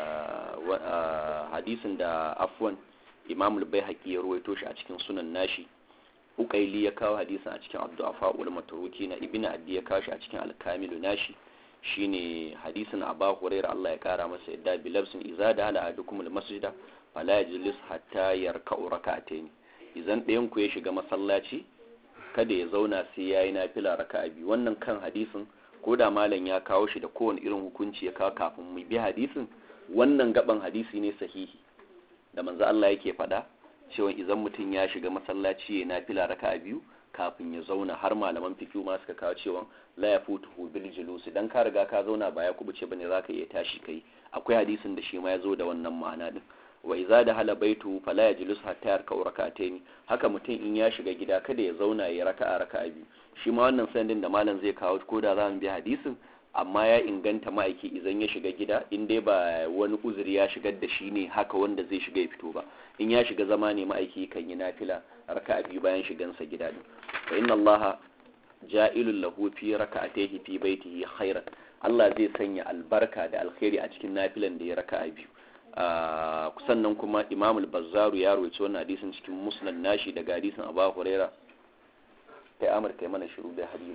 hadisin da afwan imamul bai ya ruwaito shi a cikin sunan nashi ukaili ya kawo hadisin a cikin abdu'afa ul matruki na ibn addi ya kawo shi a cikin al-kamilu nashi shine hadisin aba hurairah Allah ya kara masa yadda bi labsin iza da ala adukum al-masjida fala yajlis hatta yarka'u rak'atayn idan ɗayan ku ya shiga masallaci kada ya zauna sai yayi nafila raka'a biyu wannan kan hadisin ko da malam ya kawo shi da kowane irin hukunci ya kawo kafin mu bi hadisin wannan gaban hadisi ne sahihi da manzo Allah yake faɗa cewa idan mutum ya shiga masallaci ya nafila raka'a biyu kafin ya zauna har malaman fikiyu ma suka kawo cewa la ya futu bil julus dan ka riga ka zauna ba ya kubuce bane zaka iya tashi kai akwai hadisin da shi ma ya zo da wannan ma'ana din wa iza da hala baitu fala yajlus hatta yarka rak'atayn haka mutum in ya shiga gida kada ya zauna ya raka'a raka'a biyu shi ma wannan sandin da malam zai kawo ko da za mu bi hadisin amma ya inganta ma'aiki idan ya shiga gida in dai ba wani uzuri ya shigar da shi ne haka wanda zai shiga ya fito ba in ya shiga zama ne ma'aiki kan yi nafila raka'a biyu bayan shigansa gida din fa inna allaha ja'ilul lahu fi raka'atihi fi baitihi khairan Allah zai sanya albarka da alkhairi a cikin nafilan da ya raka'a biyu sannan kuma Imam al-Bazzaru ya rawaito wannan hadisin cikin Musnad nashi daga hadisin Abu Huraira kai Amr kai mana shiru da hadisi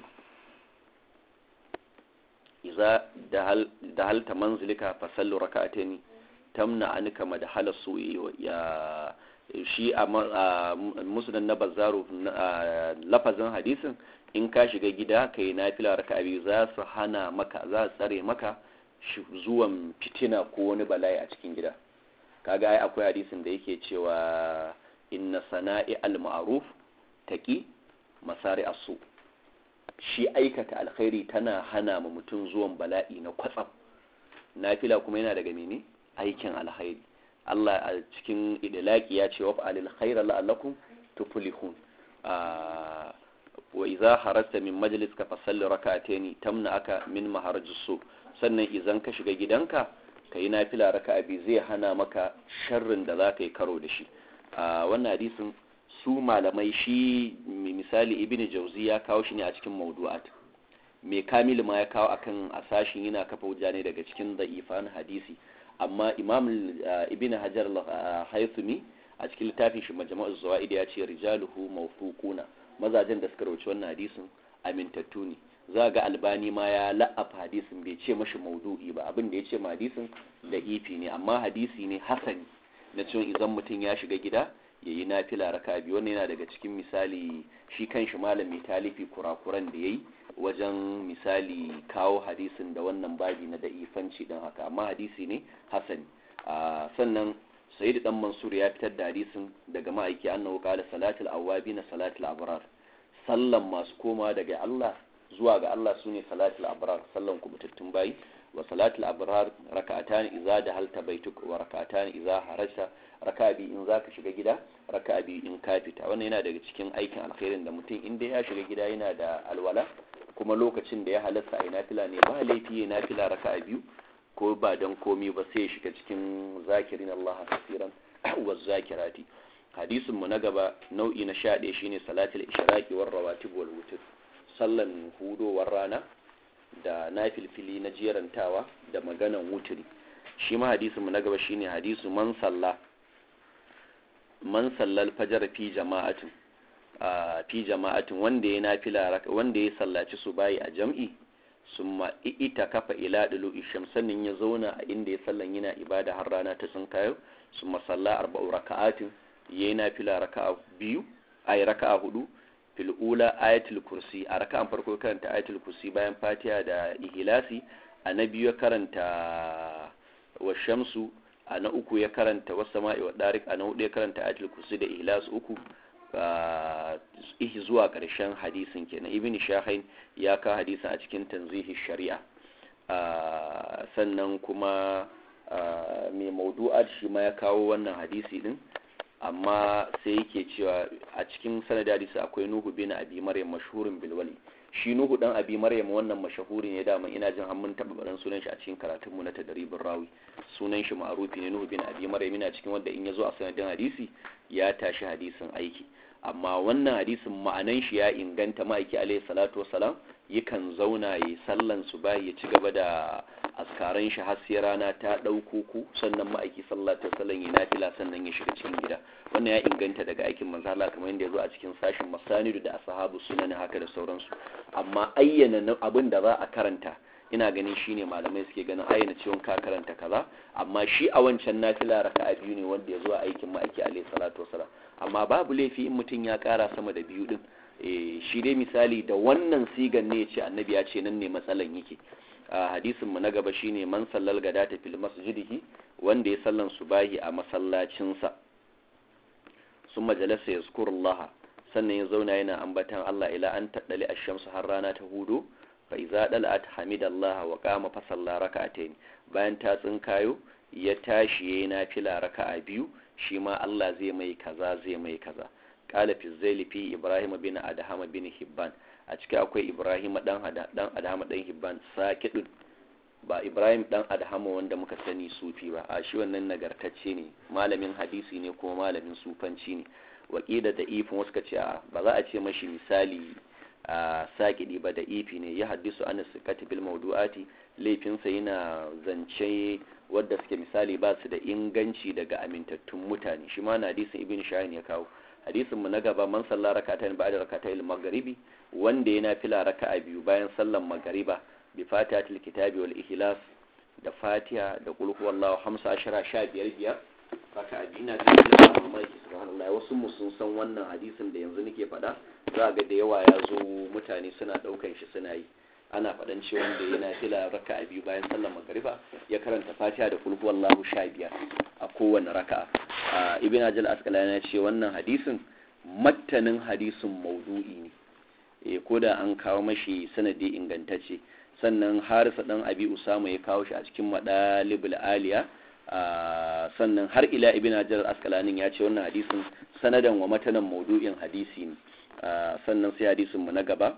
iza da halta manzilika fa sallu raka'ataini tamna anka madhala su'i ya shi a musnad na Bazzaru lafazin hadisin in ka shiga gida kai nafila raka'a biyu za su hana maka za su tsare maka zuwan fitina ko wani bala'i a cikin gida kaga ai akwai hadisin da yake cewa inna sana'i al-ma'ruf taqi masari asu shi aikata alkhairi tana hana ma mutum zuwan bala'i na kwatsam nafila kuma yana daga mene aikin alkhairi Allah a cikin idlaki ya ce wa fa'alil khaira la'allakum tuflihun wa idza harasta min majliska fasalli rak'ataini tamna aka min maharajis su sannan idan ka shiga gidanka ka yi nafila raka abi zai hana maka sharrin da za ka yi karo da shi a wannan hadisin su malamai shi misali ibn jauzi ya kawo shi ne a cikin maudu'at mai kamil ma ya kawo akan asashin yana kafa hujja ne daga cikin da'ifan hadisi amma imam ibn hajar haythumi a cikin littafin shi majma'uz zawaid ya ce rijaluhu mawfuquna mazajen da suka rauci wannan hadisin amintattu ne za ga albani ma ya la'afa hadisin bai ce mashi maudu'i ba abin da ya ce ma hadisin da ifi ne amma hadisi ne hasani na cewa idan mutum ya shiga gida ya yi nafila raka biyu wannan yana daga cikin misali shi kan shi malam mai talifi kurakuran da ya yi wajen misali kawo hadisin da wannan babi na da'ifanci din haka amma hadisi ne hasani sannan sayyid dan mansur ya fitar da hadisin daga ma'aiki annahu qala salatul awabi na salatul abrar sallan masu koma daga Allah zuwa ga Allah sune salatul abrar sallan kubutattun bayi wa salatul abrar raka'atan idza dahalta baituk wa raka'atan idza harajta raka'a bi in zaka shiga gida raka'a bi in ka fita wannan yana daga cikin aikin alkhairin da mutum inda ya shiga gida yana da alwala kuma lokacin da ya halasta a nafila ne ba laifi ya nafila raka'a biyu ko ba dan komi ba sai ya shiga cikin zakirin Allah kasiran wa zakirati hadisin mu na gaba nau'i na 11 shine salatul ishraqi war rawatib wal wutr sallan hudowar rana da nafilfili na jerantawa da maganan wuturi shi ma hadisin mu na gaba shine hadisu man salla man sallal fajar fi jama'atin a fi jama'atin wanda ya nafila wanda ya sallaci su bayi a jam'i summa ita kafa ila dulu isham sannan ya zauna a inda ya sallan yana ibada har rana ta tsinkayo summa salla arba'u raka'atin yayi nafila raka'a biyu ay raka'a hudu fil ula ayatul kursi a raka'an farko karanta ayatul kursi bayan fatiha da ihlasi a na biyu karanta wa shamsu a na uku ya karanta wasu sama'i wa darik a na hudu ya karanta ayatul kursi da ihlas uku ihi zuwa ƙarshen hadisin kenan ibn shahain ya ka hadisin a cikin tanzihi shari'a sannan kuma mai maudu'at shi ma ya kawo wannan hadisi din amma sai yake cewa a cikin sanadi hadisi akwai nuhu bin abi maryam mashhurin bilwali shi nuhu dan abi maryam wannan mashahuri ne da ina jin har mun taba baran sunan shi a cikin karatunmu na tadribin rawi sunan shi ma'rufi ne nuhu bin abi maryam yana cikin wanda in yazo a sanadin hadisi ya tashi hadisin aiki amma wannan hadisin ma'anan shi ya inganta ma'aiki alaihi salatu wassalam yakan zauna yi sallan su bayi ya ci gaba da askaran shi har sai rana ta ɗauko ku sannan ma'aiki sallallahu alaihi wasallam ya nafila sannan ya shiga cikin gida wannan ya inganta daga aikin manzo Allah kamar yadda ya zo a cikin sashin masanidu da ashabu sunan haka da sauransu amma ayyana abin da za a karanta ina ganin shine malamai suke ganin ayyana ciwon ka karanta kaza amma shi a wancan nafila raka'a biyu ne wanda ya zo a aikin ma'aiki alaihi salatu wasallam amma babu laifi in mutum ya kara sama da biyu din shi dai misali da wannan sigan ne ya ce annabi ya ce nan ne matsalan yake a hadisin mu na gaba shine man sallal gadata fil masjidihi wanda ya sallan subahi a masallacinsa sun majalasa ya Allah sannan ya zauna yana ambatan Allah ila an taɗali a shamsu har rana ta hudu fa iza dal'at hamidallah wa qama fa salla rak'atayn bayan ta tsinkayo ya tashi yayin nafila raka'a biyu shi ma Allah zai mai kaza zai mai kaza qala fi zaili fi ibrahim bin adham bin hibban a cikin akwai ibrahim dan dan adham dan hibban sakidun ba ibrahim dan adham wanda muka sani sufi ba a shi wannan nagartacce ne malamin hadisi ne kuma malamin sufanci ne waƙida da ifin wasu ce a ba za a ce mashi misali a sakidi ba da ifi ne ya haddisu an sikati bil mawdu'ati laifinsa yana zance wadda suke misali ba su da inganci daga amintattun mutane shi ma na hadisin ibn shahin ya kawo hadisin mu na gaba man salla rak'atayn ba'da rak'atayil maghribi wanda yana fila raka'a biyu bayan sallan magariba bi fatihatil kitabi wal ihlas da fatiha da qul huwallahu 15 15 biyar raka'a biyu na da mamaki subhanallah wasu mu sun san wannan hadisin da yanzu nake faɗa za ga da yawa ya zo mutane suna ɗaukan shi suna yi ana faɗan ce wanda yana fila raka'a biyu bayan sallar magariba ya karanta fatiha da kulhu wallahu sha biyar a kowane raka'a ibn ajal asqalani ya ce wannan hadisin mattanin hadisin maudu'i ne e ko da an kawo mashi sanadi ingantacce sannan harisa dan abi usama ya kawo shi a cikin madalibul aliya sannan har ila ibn hajar askalanin ya ce wannan hadisin sanadan wa matanan maudu'in hadisi ne sannan sai hadisin mu na gaba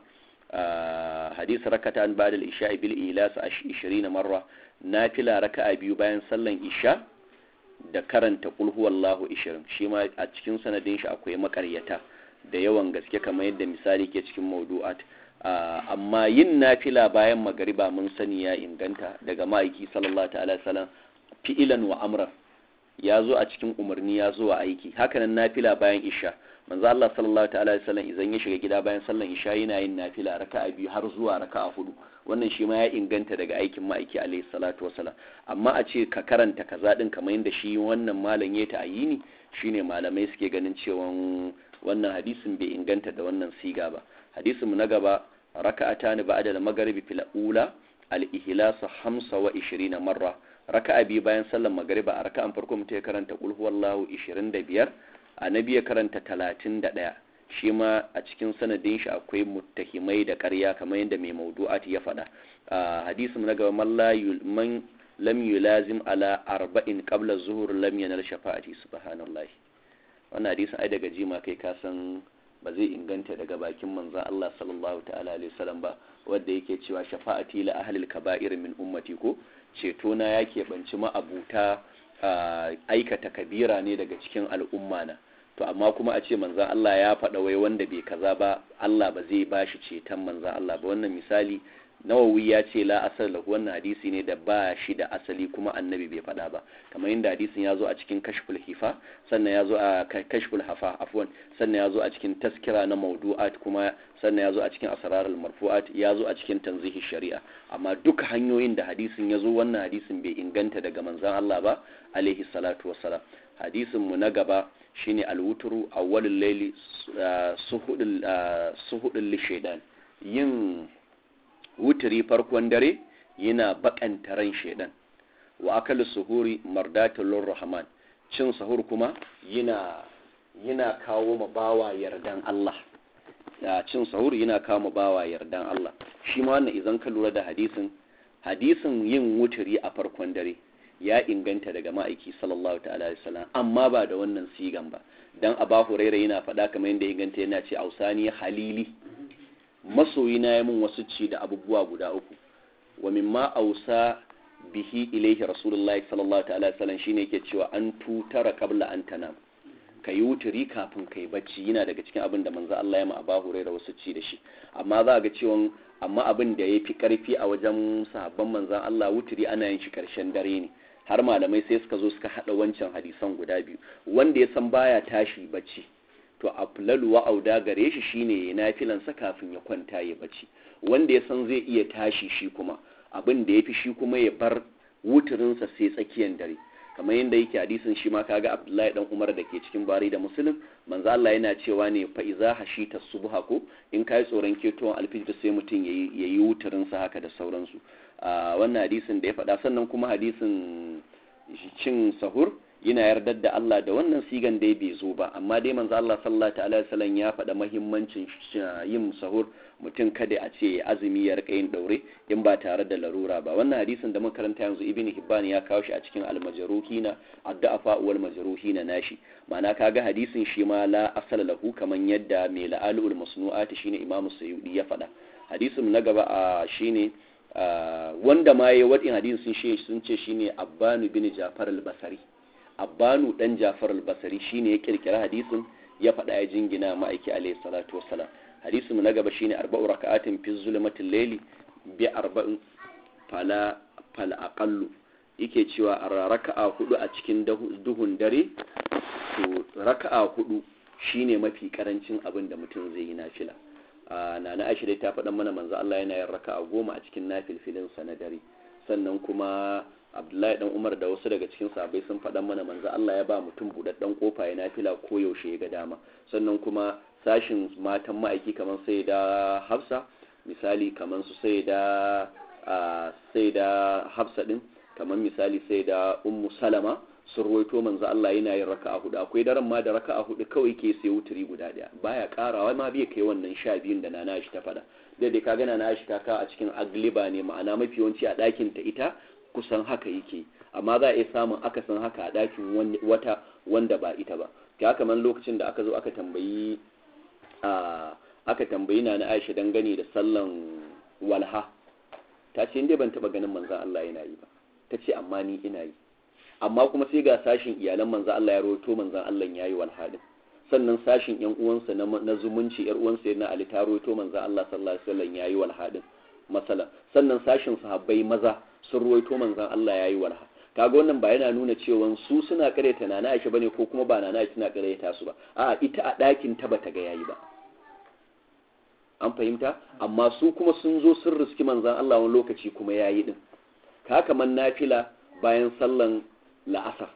hadis rakatan ba'da al-isha bil ilas 20 marra nafila raka'a biyu bayan sallan isha da karanta qul huwallahu 20 shi ma a cikin sanadin shi akwai makaryata da yawan gaske kamar yadda misali ke cikin maudu'at amma yin nafila bayan magariba mun sani ya inganta daga ma'aiki sallallahu ta'ala sallam fi'ilan wa amran ya zo a cikin umarni ya zo a aiki hakanan nafila bayan isha manzo Allah sallallahu ta'ala alaihi wasallam idan ya shiga gida bayan sallan isha yana yin nafila raka'a biyu har zuwa raka'a hudu wannan shi ma ya inganta daga aikin ma'aiki alaihi salatu wasalam amma a ce ka karanta kaza din kamar yadda shi wannan malam ya ta ayini shine malamai suke ganin cewa wannan hadisin bai inganta da wannan siga ba hadisin mu na gaba raka'atani ba'da al-maghribi fil ula al-ihlas 25 marra raka'a bi bayan sallar magriba a raka'an farko mutum ya karanta qul huwallahu 25 annabi ya karanta 31 shi ma a cikin sanadin shi akwai muttahimai da ƙarya kamar yadda mai maudu'at ya faɗa hadisin na gaba man lam yulazim ala arba'in qabla zuhur lam yanal shafa'ati subhanallah wannan hadisin ai daga jima kai ka san ba zai inganta daga bakin manzon Allah sallallahu ta'ala alaihi wasallam ba wanda yake cewa shafa'ati la ahlil kaba'ir min ummati ko ceto na yake banci ma'abuta aikata kabira ne daga cikin al'umma na to amma kuma a ce manzan Allah ya faɗa wai wanda bai kaza ba Allah ba zai ba shi ceton manzan Allah ba wannan misali nawawi ya ce la asal lahu wannan hadisi ne da ba shi da asali kuma annabi bai faɗa ba kamar yadda hadisin ya zo a cikin kashful hifa sannan ya zo a kashful hafa afwan sannan ya zo a cikin taskira na maudu'at kuma sannan ya zo a cikin asrarul marfu'at ya zo a cikin tanzihi shari'a amma duka hanyoyin da hadisin ya zo wannan hadisin bai inganta daga manzan Allah ba alaihi salatu wassalam hadisin mu na gaba shine alwuturu awwalul layli suhudul suhudul lishaidan yin wuturi farkon dare yana bakanta ran shaidan wa akal suhuri mardatul rahman cin sahur kuma yana yana kawo ma bawa yardan Allah da cin sahur yana kawo ma bawa yardan Allah shi ma wannan idan ka lura da hadisin hadisin yin wuturi a farkon dare ya inganta daga ma'aiki sallallahu ta'ala alaihi wasallam amma ba da wannan sigan ba dan aba huraira yana faɗa kamar yadda inganta yana ce ausani halili masoyi na mun wasu ci da abubuwa guda uku wa mimma ausa bihi ilaihi rasulullahi sallallahu ta'ala alaihi wasallam shine yake cewa an tutara qabla an tanam kayi wuturi kafin kai bacci yana daga cikin abin da manzo Allah ya ma aba huraira wasu ci da shi amma za ga cewa amma abin da ya fi karfi a wajen sahabban manzan Allah wuturi ana yin shi karshen dare ne har malamai sai suka zo suka hada wancan hadisan guda biyu wanda ya san baya tashi bacci to aflalu wa auda gare shi shine ya nafilansa kafin ya kwanta ya bacci wanda ya san zai iya tashi shi kuma abin da ya fi shi kuma ya bar wuturinsa sai tsakiyar dare kamar yadda yake hadisin shi ma kaga Abdullahi dan Umar da ke cikin Bari da Muslim manzo Allah yana cewa ne fa iza hashita subha ko in kai tsoron ketowar alfijir sai mutum yayi yayi wuturin sa haka da sauransu a wannan hadisin da ya faɗa sannan kuma hadisin cin sahur yana yardar da Allah da wannan sigan dai bai zo ba amma dai manzo Allah sallallahu alaihi wasallam ya faɗa muhimmancin yin sahur mutum kada a ce azumi ya rika yin daure in ba tare da larura ba wannan hadisin da muka karanta yanzu ibn hibban ya kawo shi a cikin al-majruhina ad-da'afa wal majruhina nashi ma'ana kaga hadisin shi ma la asala lahu kaman yadda mai la'alul masnu'at shine imamu sayyidi ya faɗa hadisin na gaba a shine wanda ma yayi wadin hadisin shi sun ce shine abbanu bin jafar al-basri abbanu dan jafar al-basri shine ya kirkira hadisin ya faɗa ya jingina ma'aiki alayhi salatu wassalam hadisin na gaba shine arba'u raka'atin fi zulmatil layli bi arba'in fala fal aqallu yake cewa raka'a hudu a cikin duhun dare to raka'a hudu shine mafi karancin abin da mutum zai yi nafila nana Aisha dai ta faɗa mana manzo Allah yana yin raka'a goma a cikin nafilfilin sa na dare sannan kuma Abdullahi dan Umar da wasu daga cikin sahabbai sun faɗa mana manzo Allah ya ba mutum budaddan kofa ya nafila ko yaushe ya ga dama sannan kuma sashin matan ma'aiki kamar sai da Hafsa misali kamar su sai da sai da Hafsa din kamar misali sai da Ummu Salama sun ruwaito manzo Allah yana yin raka'a hudu akwai daren ma da raka'a hudu kawai ke sai wuturi guda daya baya karawa ma bai kai wannan sha biyun da nana shi ta fada da dai kaga nana shi ta ka a cikin agliba ne ma'ana mafi yawanci a ɗakin ta ita kusan haka yake amma za a iya samun akasin haka a ɗakin wata wanda ba ita ba ka kamar lokacin da aka zo aka tambayi aka tambayi na na Aisha dangane da sallan walha ta ce inda ban taba ganin manzon Allah yana yi ba ta ce amma ni ina yi amma kuma sai ga sashin iyalan manzon Allah ya rawaito manzon Allah ya yi walha din sannan sashin yan uwansa na zumunci yar uwansa na Ali ta rawaito manzon Allah sallallahu alaihi wasallam ya yi walha din masala sannan sashin sahabbai maza sun rawaito manzon Allah ya yi walha kaga wannan ba yana nuna cewa su suna karyata nana Aisha bane ko kuma ba nana Aisha tana karyata su ba a ita a ɗakin ta bata ga yayi ba an fahimta amma su kuma sun zo sun riski manzan Allah wani lokaci kuma yayi din ka kaman nafila bayan sallan la'asar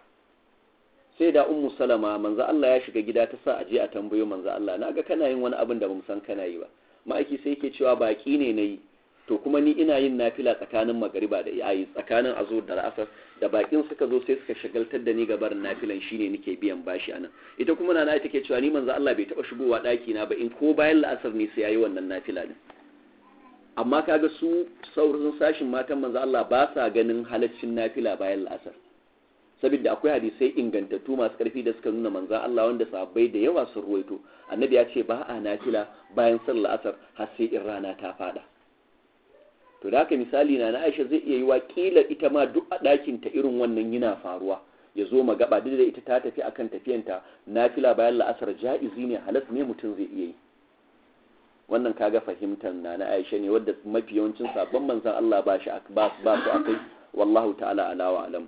sai da ummu salama manzan Allah ya shiga gida ta sa a je a tambayo manzan Allah naga kana yin wani abin da bamu san kana yi ba ma'aiki sai yake cewa baki ne nayi to kuma ni ina yin nafila tsakanin magariba da yayi tsakanin azo da asar da bakin suka zo sai suka shagaltar da ni ga barin nafilan shine nake biyan bashi anan ita kuma nana take cewa ni manzo Allah bai taba shigowa daki na ba in ko bayan la'asar ne sai yayi wannan nafila din amma kaga su saurin sashin matan manzo Allah ba sa ganin halaccin nafila bayan la'asar saboda akwai hadisai ingantattu masu karfi da suka nuna manzo Allah wanda sahabbai da yawa sun ruwaito annabi ya ce ba a nafila bayan sallar asar har sai in rana ta fada to da haka misali na na Aisha zai iya yi wa kila ita ma duk a ɗakin ta irin wannan yana faruwa ya zo magaba duk da ita ta tafi akan tafiyanta nafila bayan la'asar ja'izi ne halas ne mutum zai iya yi wannan kaga fahimtar na na Aisha ne wadda mafi yawancin sabon manzon Allah ba shi ba ba su akai wallahu ta'ala ala wa alam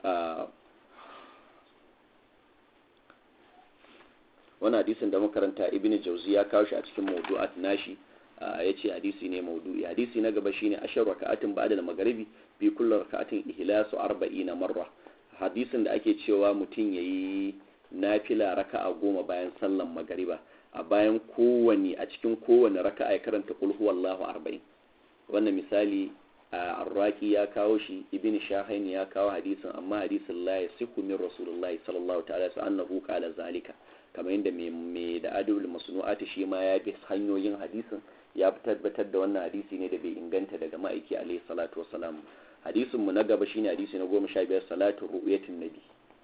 wannan hadisin da makaranta ibnu jauzi ya kawo shi a cikin mawdu'at nashi ya ce hadisi ne maudu'i hadisi na gaba shine ashar raka'atin ba'da al-maghribi fi kulli raka'atin ihlasu 40 marra hadisin da ake cewa mutum yayi nafila raka'a goma bayan sallan magariba a bayan kowane a cikin kowane raka'a ya karanta qul huwallahu 40 wannan misali arraki ya kawo shi ibn shahain ya kawo hadisin amma hadisin la yasihu min rasulullahi sallallahu ta'ala annahu qala zalika kamar yadda mai da adul masnu'ati shi ma ya bi hanyoyin hadisin ya tabbatar da wannan hadisi ne da bai inganta daga ma'aiki alaihi salatu wassalam hadisin mu na gaba shine hadisi na goma sha biyar salatu ru'yatin nabi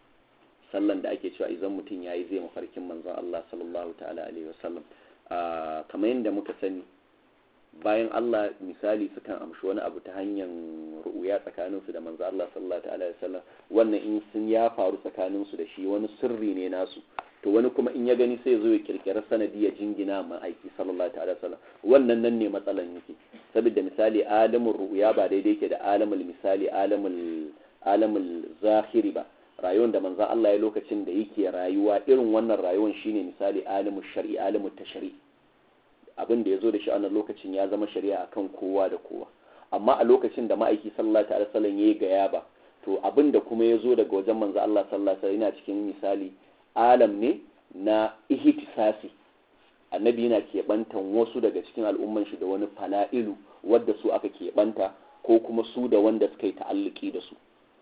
sallan da ake cewa idan mutum yayi zai mafarkin manzon Allah sallallahu ta'ala alaihi wasallam kamar yadda muka sani bayan Allah misali sukan amshi wani abu ta hanyar ru'uya tsakanin su da manzo Allah sallallahu ta'ala alaihi wasallam wannan in sun ya faru tsakanin su da shi wani sirri ne nasu to wani kuma in ya gani sai zo ya kirkira sanadi ya jingina ma aiki sallallahu ta'ala wasallam wannan nan ne matsalan yake saboda misali alamul ru'ya ba daidai yake da alamul misali alamul alamul zahiri ba rayuwar da manzo Allah ya lokacin da yake rayuwa irin wannan rayuwar shine misali alamul shar'i alamul tashri' abin da ya zo da shi a wannan lokacin ya zama shari'a akan kowa da kowa amma a lokacin da ma'aiki sallallahu alaihi wasallam yayi gaya ba to abin da kuma ya zo daga wajen manzo Allah sallallahu alaihi wasallam yana cikin misali alam ne na ihtisasi annabi yana keɓantan wasu daga cikin al'umman shi da wani fala'ilu wadda su aka keɓanta ko kuma su da wanda suka yi ta'alluki da su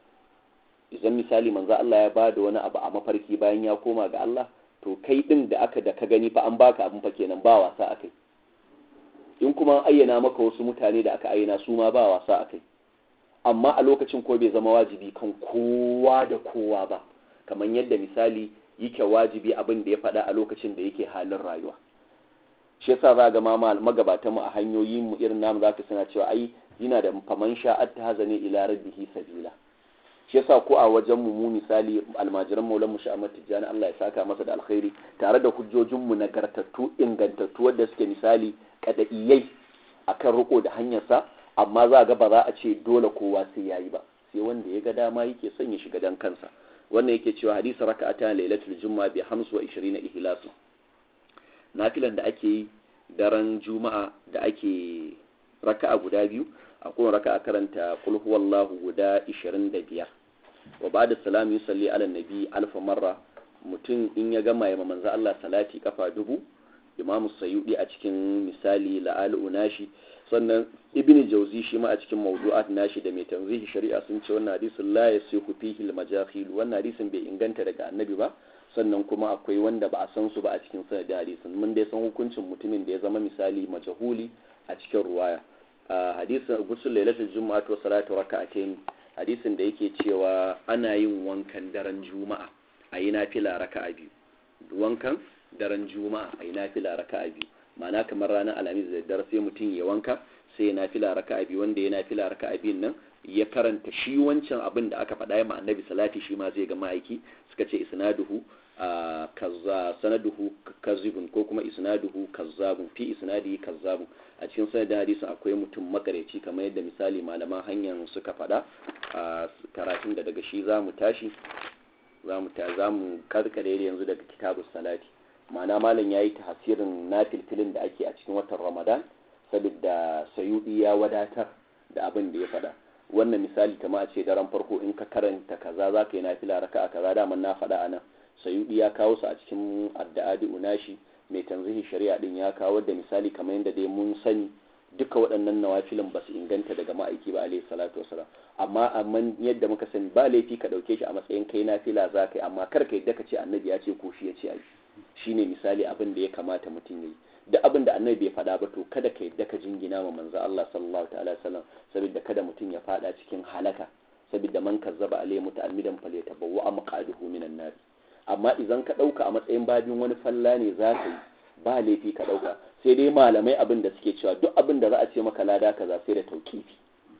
idan misali manzo Allah ya bada wani abu a mafarki bayan ya koma ga Allah to kai din da aka da ka gani fa an baka abin fa kenan ba wasa akai in kuma an ayyana maka wasu mutane da aka ayyana su ma ba wasa akai amma a lokacin ko bai zama wajibi kan kowa da kowa ba kamar yadda misali yake wajibi abin da ya faɗa a lokacin da yake halin rayuwa shi yasa za ga mama magabatan mu a hanyoyin mu irin namu zaka suna cewa ai yana da faman sha'at ta hazani ila rabbihi sabila shi yasa ko a wajen mu mu misali almajiran maulan mu sha'amat tijjani Allah ya saka masa da alkhairi tare da hujjojin mu nagartattu ingantattu wanda suke misali kadaiyai akan riko da hanyar sa amma za ga ba za a ce dole kowa sai yayi ba sai wanda ya ga dama yake son ya shiga dan kansa wannan yake cewa hadisi raka'ata lailatul juma'a bi 25 ihlasu nafilan da ake yi daren juma'a da ake raka'a guda biyu a kowane raka'a karanta qul huwallahu guda 25 wa ba'da salam yusalli ala nabi alfa marra mutum in ya gama ya manzo Allah salati kafa dubu imam sayyidi a cikin misali la'alu nashi sannan ibn jauzi shi ma a cikin mawdu'at nashi da mai tanzihi shari'a sun ce wannan hadisin la yasihu fihi al-majahil wannan hadisin bai inganta daga annabi ba sannan kuma akwai wanda ba a san su ba a cikin sanadin hadisin mun dai san hukuncin mutumin da ya zama misali majahuli a cikin ruwaya hadisin gusul lailatul juma'a wa salatu raka'atayn hadisin da yake cewa ana yin wankan daren juma'a a yi nafila raka'a biyu wankan daren juma'a a yi nafila raka'a biyu ma'ana kamar ranar alhamis da daddare sai mutum ya wanka sai ya nafila raka'a biyu wanda ya nafila raka'a biyun nan ya karanta shi wancan abin da aka faɗa ma annabi salati shi ma zai ga ma'aiki suka ce isnaduhu kaza sanaduhu kazibun ko kuma isnaduhu kazzabun fi isnadihi kazzabun a cikin sanadin hadisin akwai mutum makareci kamar yadda misali malaman hanyar suka faɗa a karatun da daga shi zamu tashi zamu ta zamu karkare yanzu daga kitabus salati ma'ana malam yayi tasirin nafilfilin da ake a cikin watan Ramadan saboda sayudi ya wadatar da abin da ya faɗa wannan misali kama a ce daren farko in ka karanta kaza za ka yi nafila raka a kaza daman na faɗa anan sayudi ya kawo su a cikin addu'adi unashi mai tanzihin shari'a din ya kawo da misali kamar yadda dai mun sani duka waɗannan nawafilin ba su inganta daga ma'aiki ba alaihi salatu wasalam amma amma yadda muka sani ba laifi ka ɗauke shi a matsayin kai nafila za ka yi amma kar ka yadda ka ce annabi ya ce ko shi ya ce ai shine misali abin da ya kamata mutum ya yi duk abin da annabi bai faɗa ba to kada ka yadda ka jingina ma manzo Allah sallallahu ta'ala wasallam saboda kada mutum ya faɗa cikin halaka saboda man kazzaba alaihi muta'ammidan falyatabawwa maqaduhu minan nar amma idan ka ɗauka a matsayin babin wani falla ne za ka yi ba laifi ka ɗauka sai dai malamai abin da suke cewa duk abin da za a ce maka lada kaza sai da tauƙifi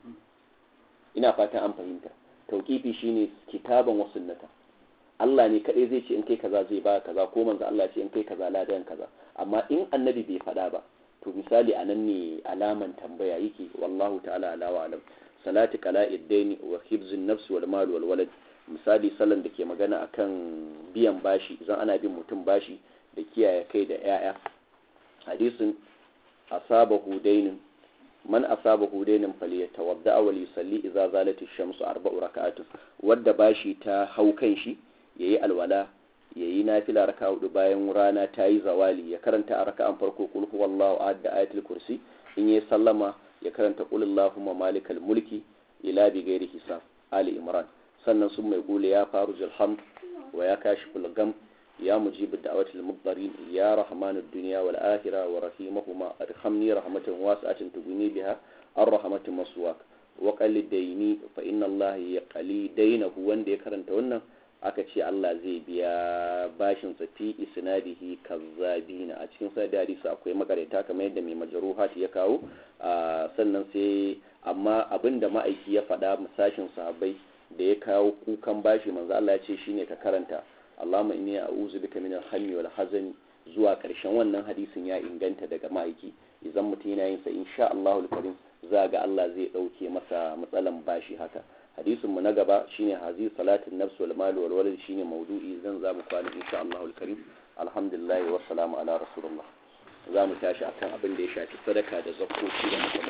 ina fatan an fahimta tauƙifi shine kitaban wa sunnata Allah ne kadai zai ce in kai kaza zai ba kaza ko manzo Allah ce in kai kaza ladan kaza amma in annabi bai faɗa ba to misali anan ne alaman tambaya yake wallahu ta'ala ala wa alam salati qala'id daini wa hibzun nafs wal mal wal walad misali sallan da ke magana akan biyan bashi idan ana bin mutum bashi da kiyaye kai da 'ya'ya hadisin asabahu dainin man asabahu dainin falyatawadda wa yusalli idza zalat ash-shamsu arba'u rak'atun wadda bashi ta hau kan shi yayi alwala yayi nafila raka hudu bayan rana ta yi zawali ya karanta a raka'an farko kul huwallahu ahad da ayatul kursi in yayi sallama ya karanta qul allahumma malikal mulki ila bi ghairi hisab ali imran sannan sun mai gule ya faru zulhamd wa ya kashiful gam يا مجيب الدعوة المضطرين يا رحمن الدنيا والآخرة ورحيمهما ارحمني رحمة واسعة تغني بها الرحمة مسواك وقال ديني فإن الله يقلي دينه وان دي كرنت wannan aka ce Allah zai biya bashin sa fi isnadihi kazzabina a cikin sa da hadisi akwai makareta kamar yadda mai majruhat ya kawo sannan sai amma abinda ma'aiki ya faɗa masashin sahabbai da ya kawo kukan bashi manzo Allah ya ce shine ka karanta Allahumma inni a'udhu bika min al-hammi wal hazani zuwa karshen wannan hadisin ya inganta daga ma'aiki idan mutum yana yin sa insha Allahul karim za ga Allah zai dauke masa matsalan bashi haka hadisin mu na gaba shine hazi salatin nafs wal mal wal walad shine maudu'i zan za mu kwana insha Allahul karim alhamdulillah wa salamu ala rasulullah za mu tashi akan abin da ya shafi sadaka da zakkoci da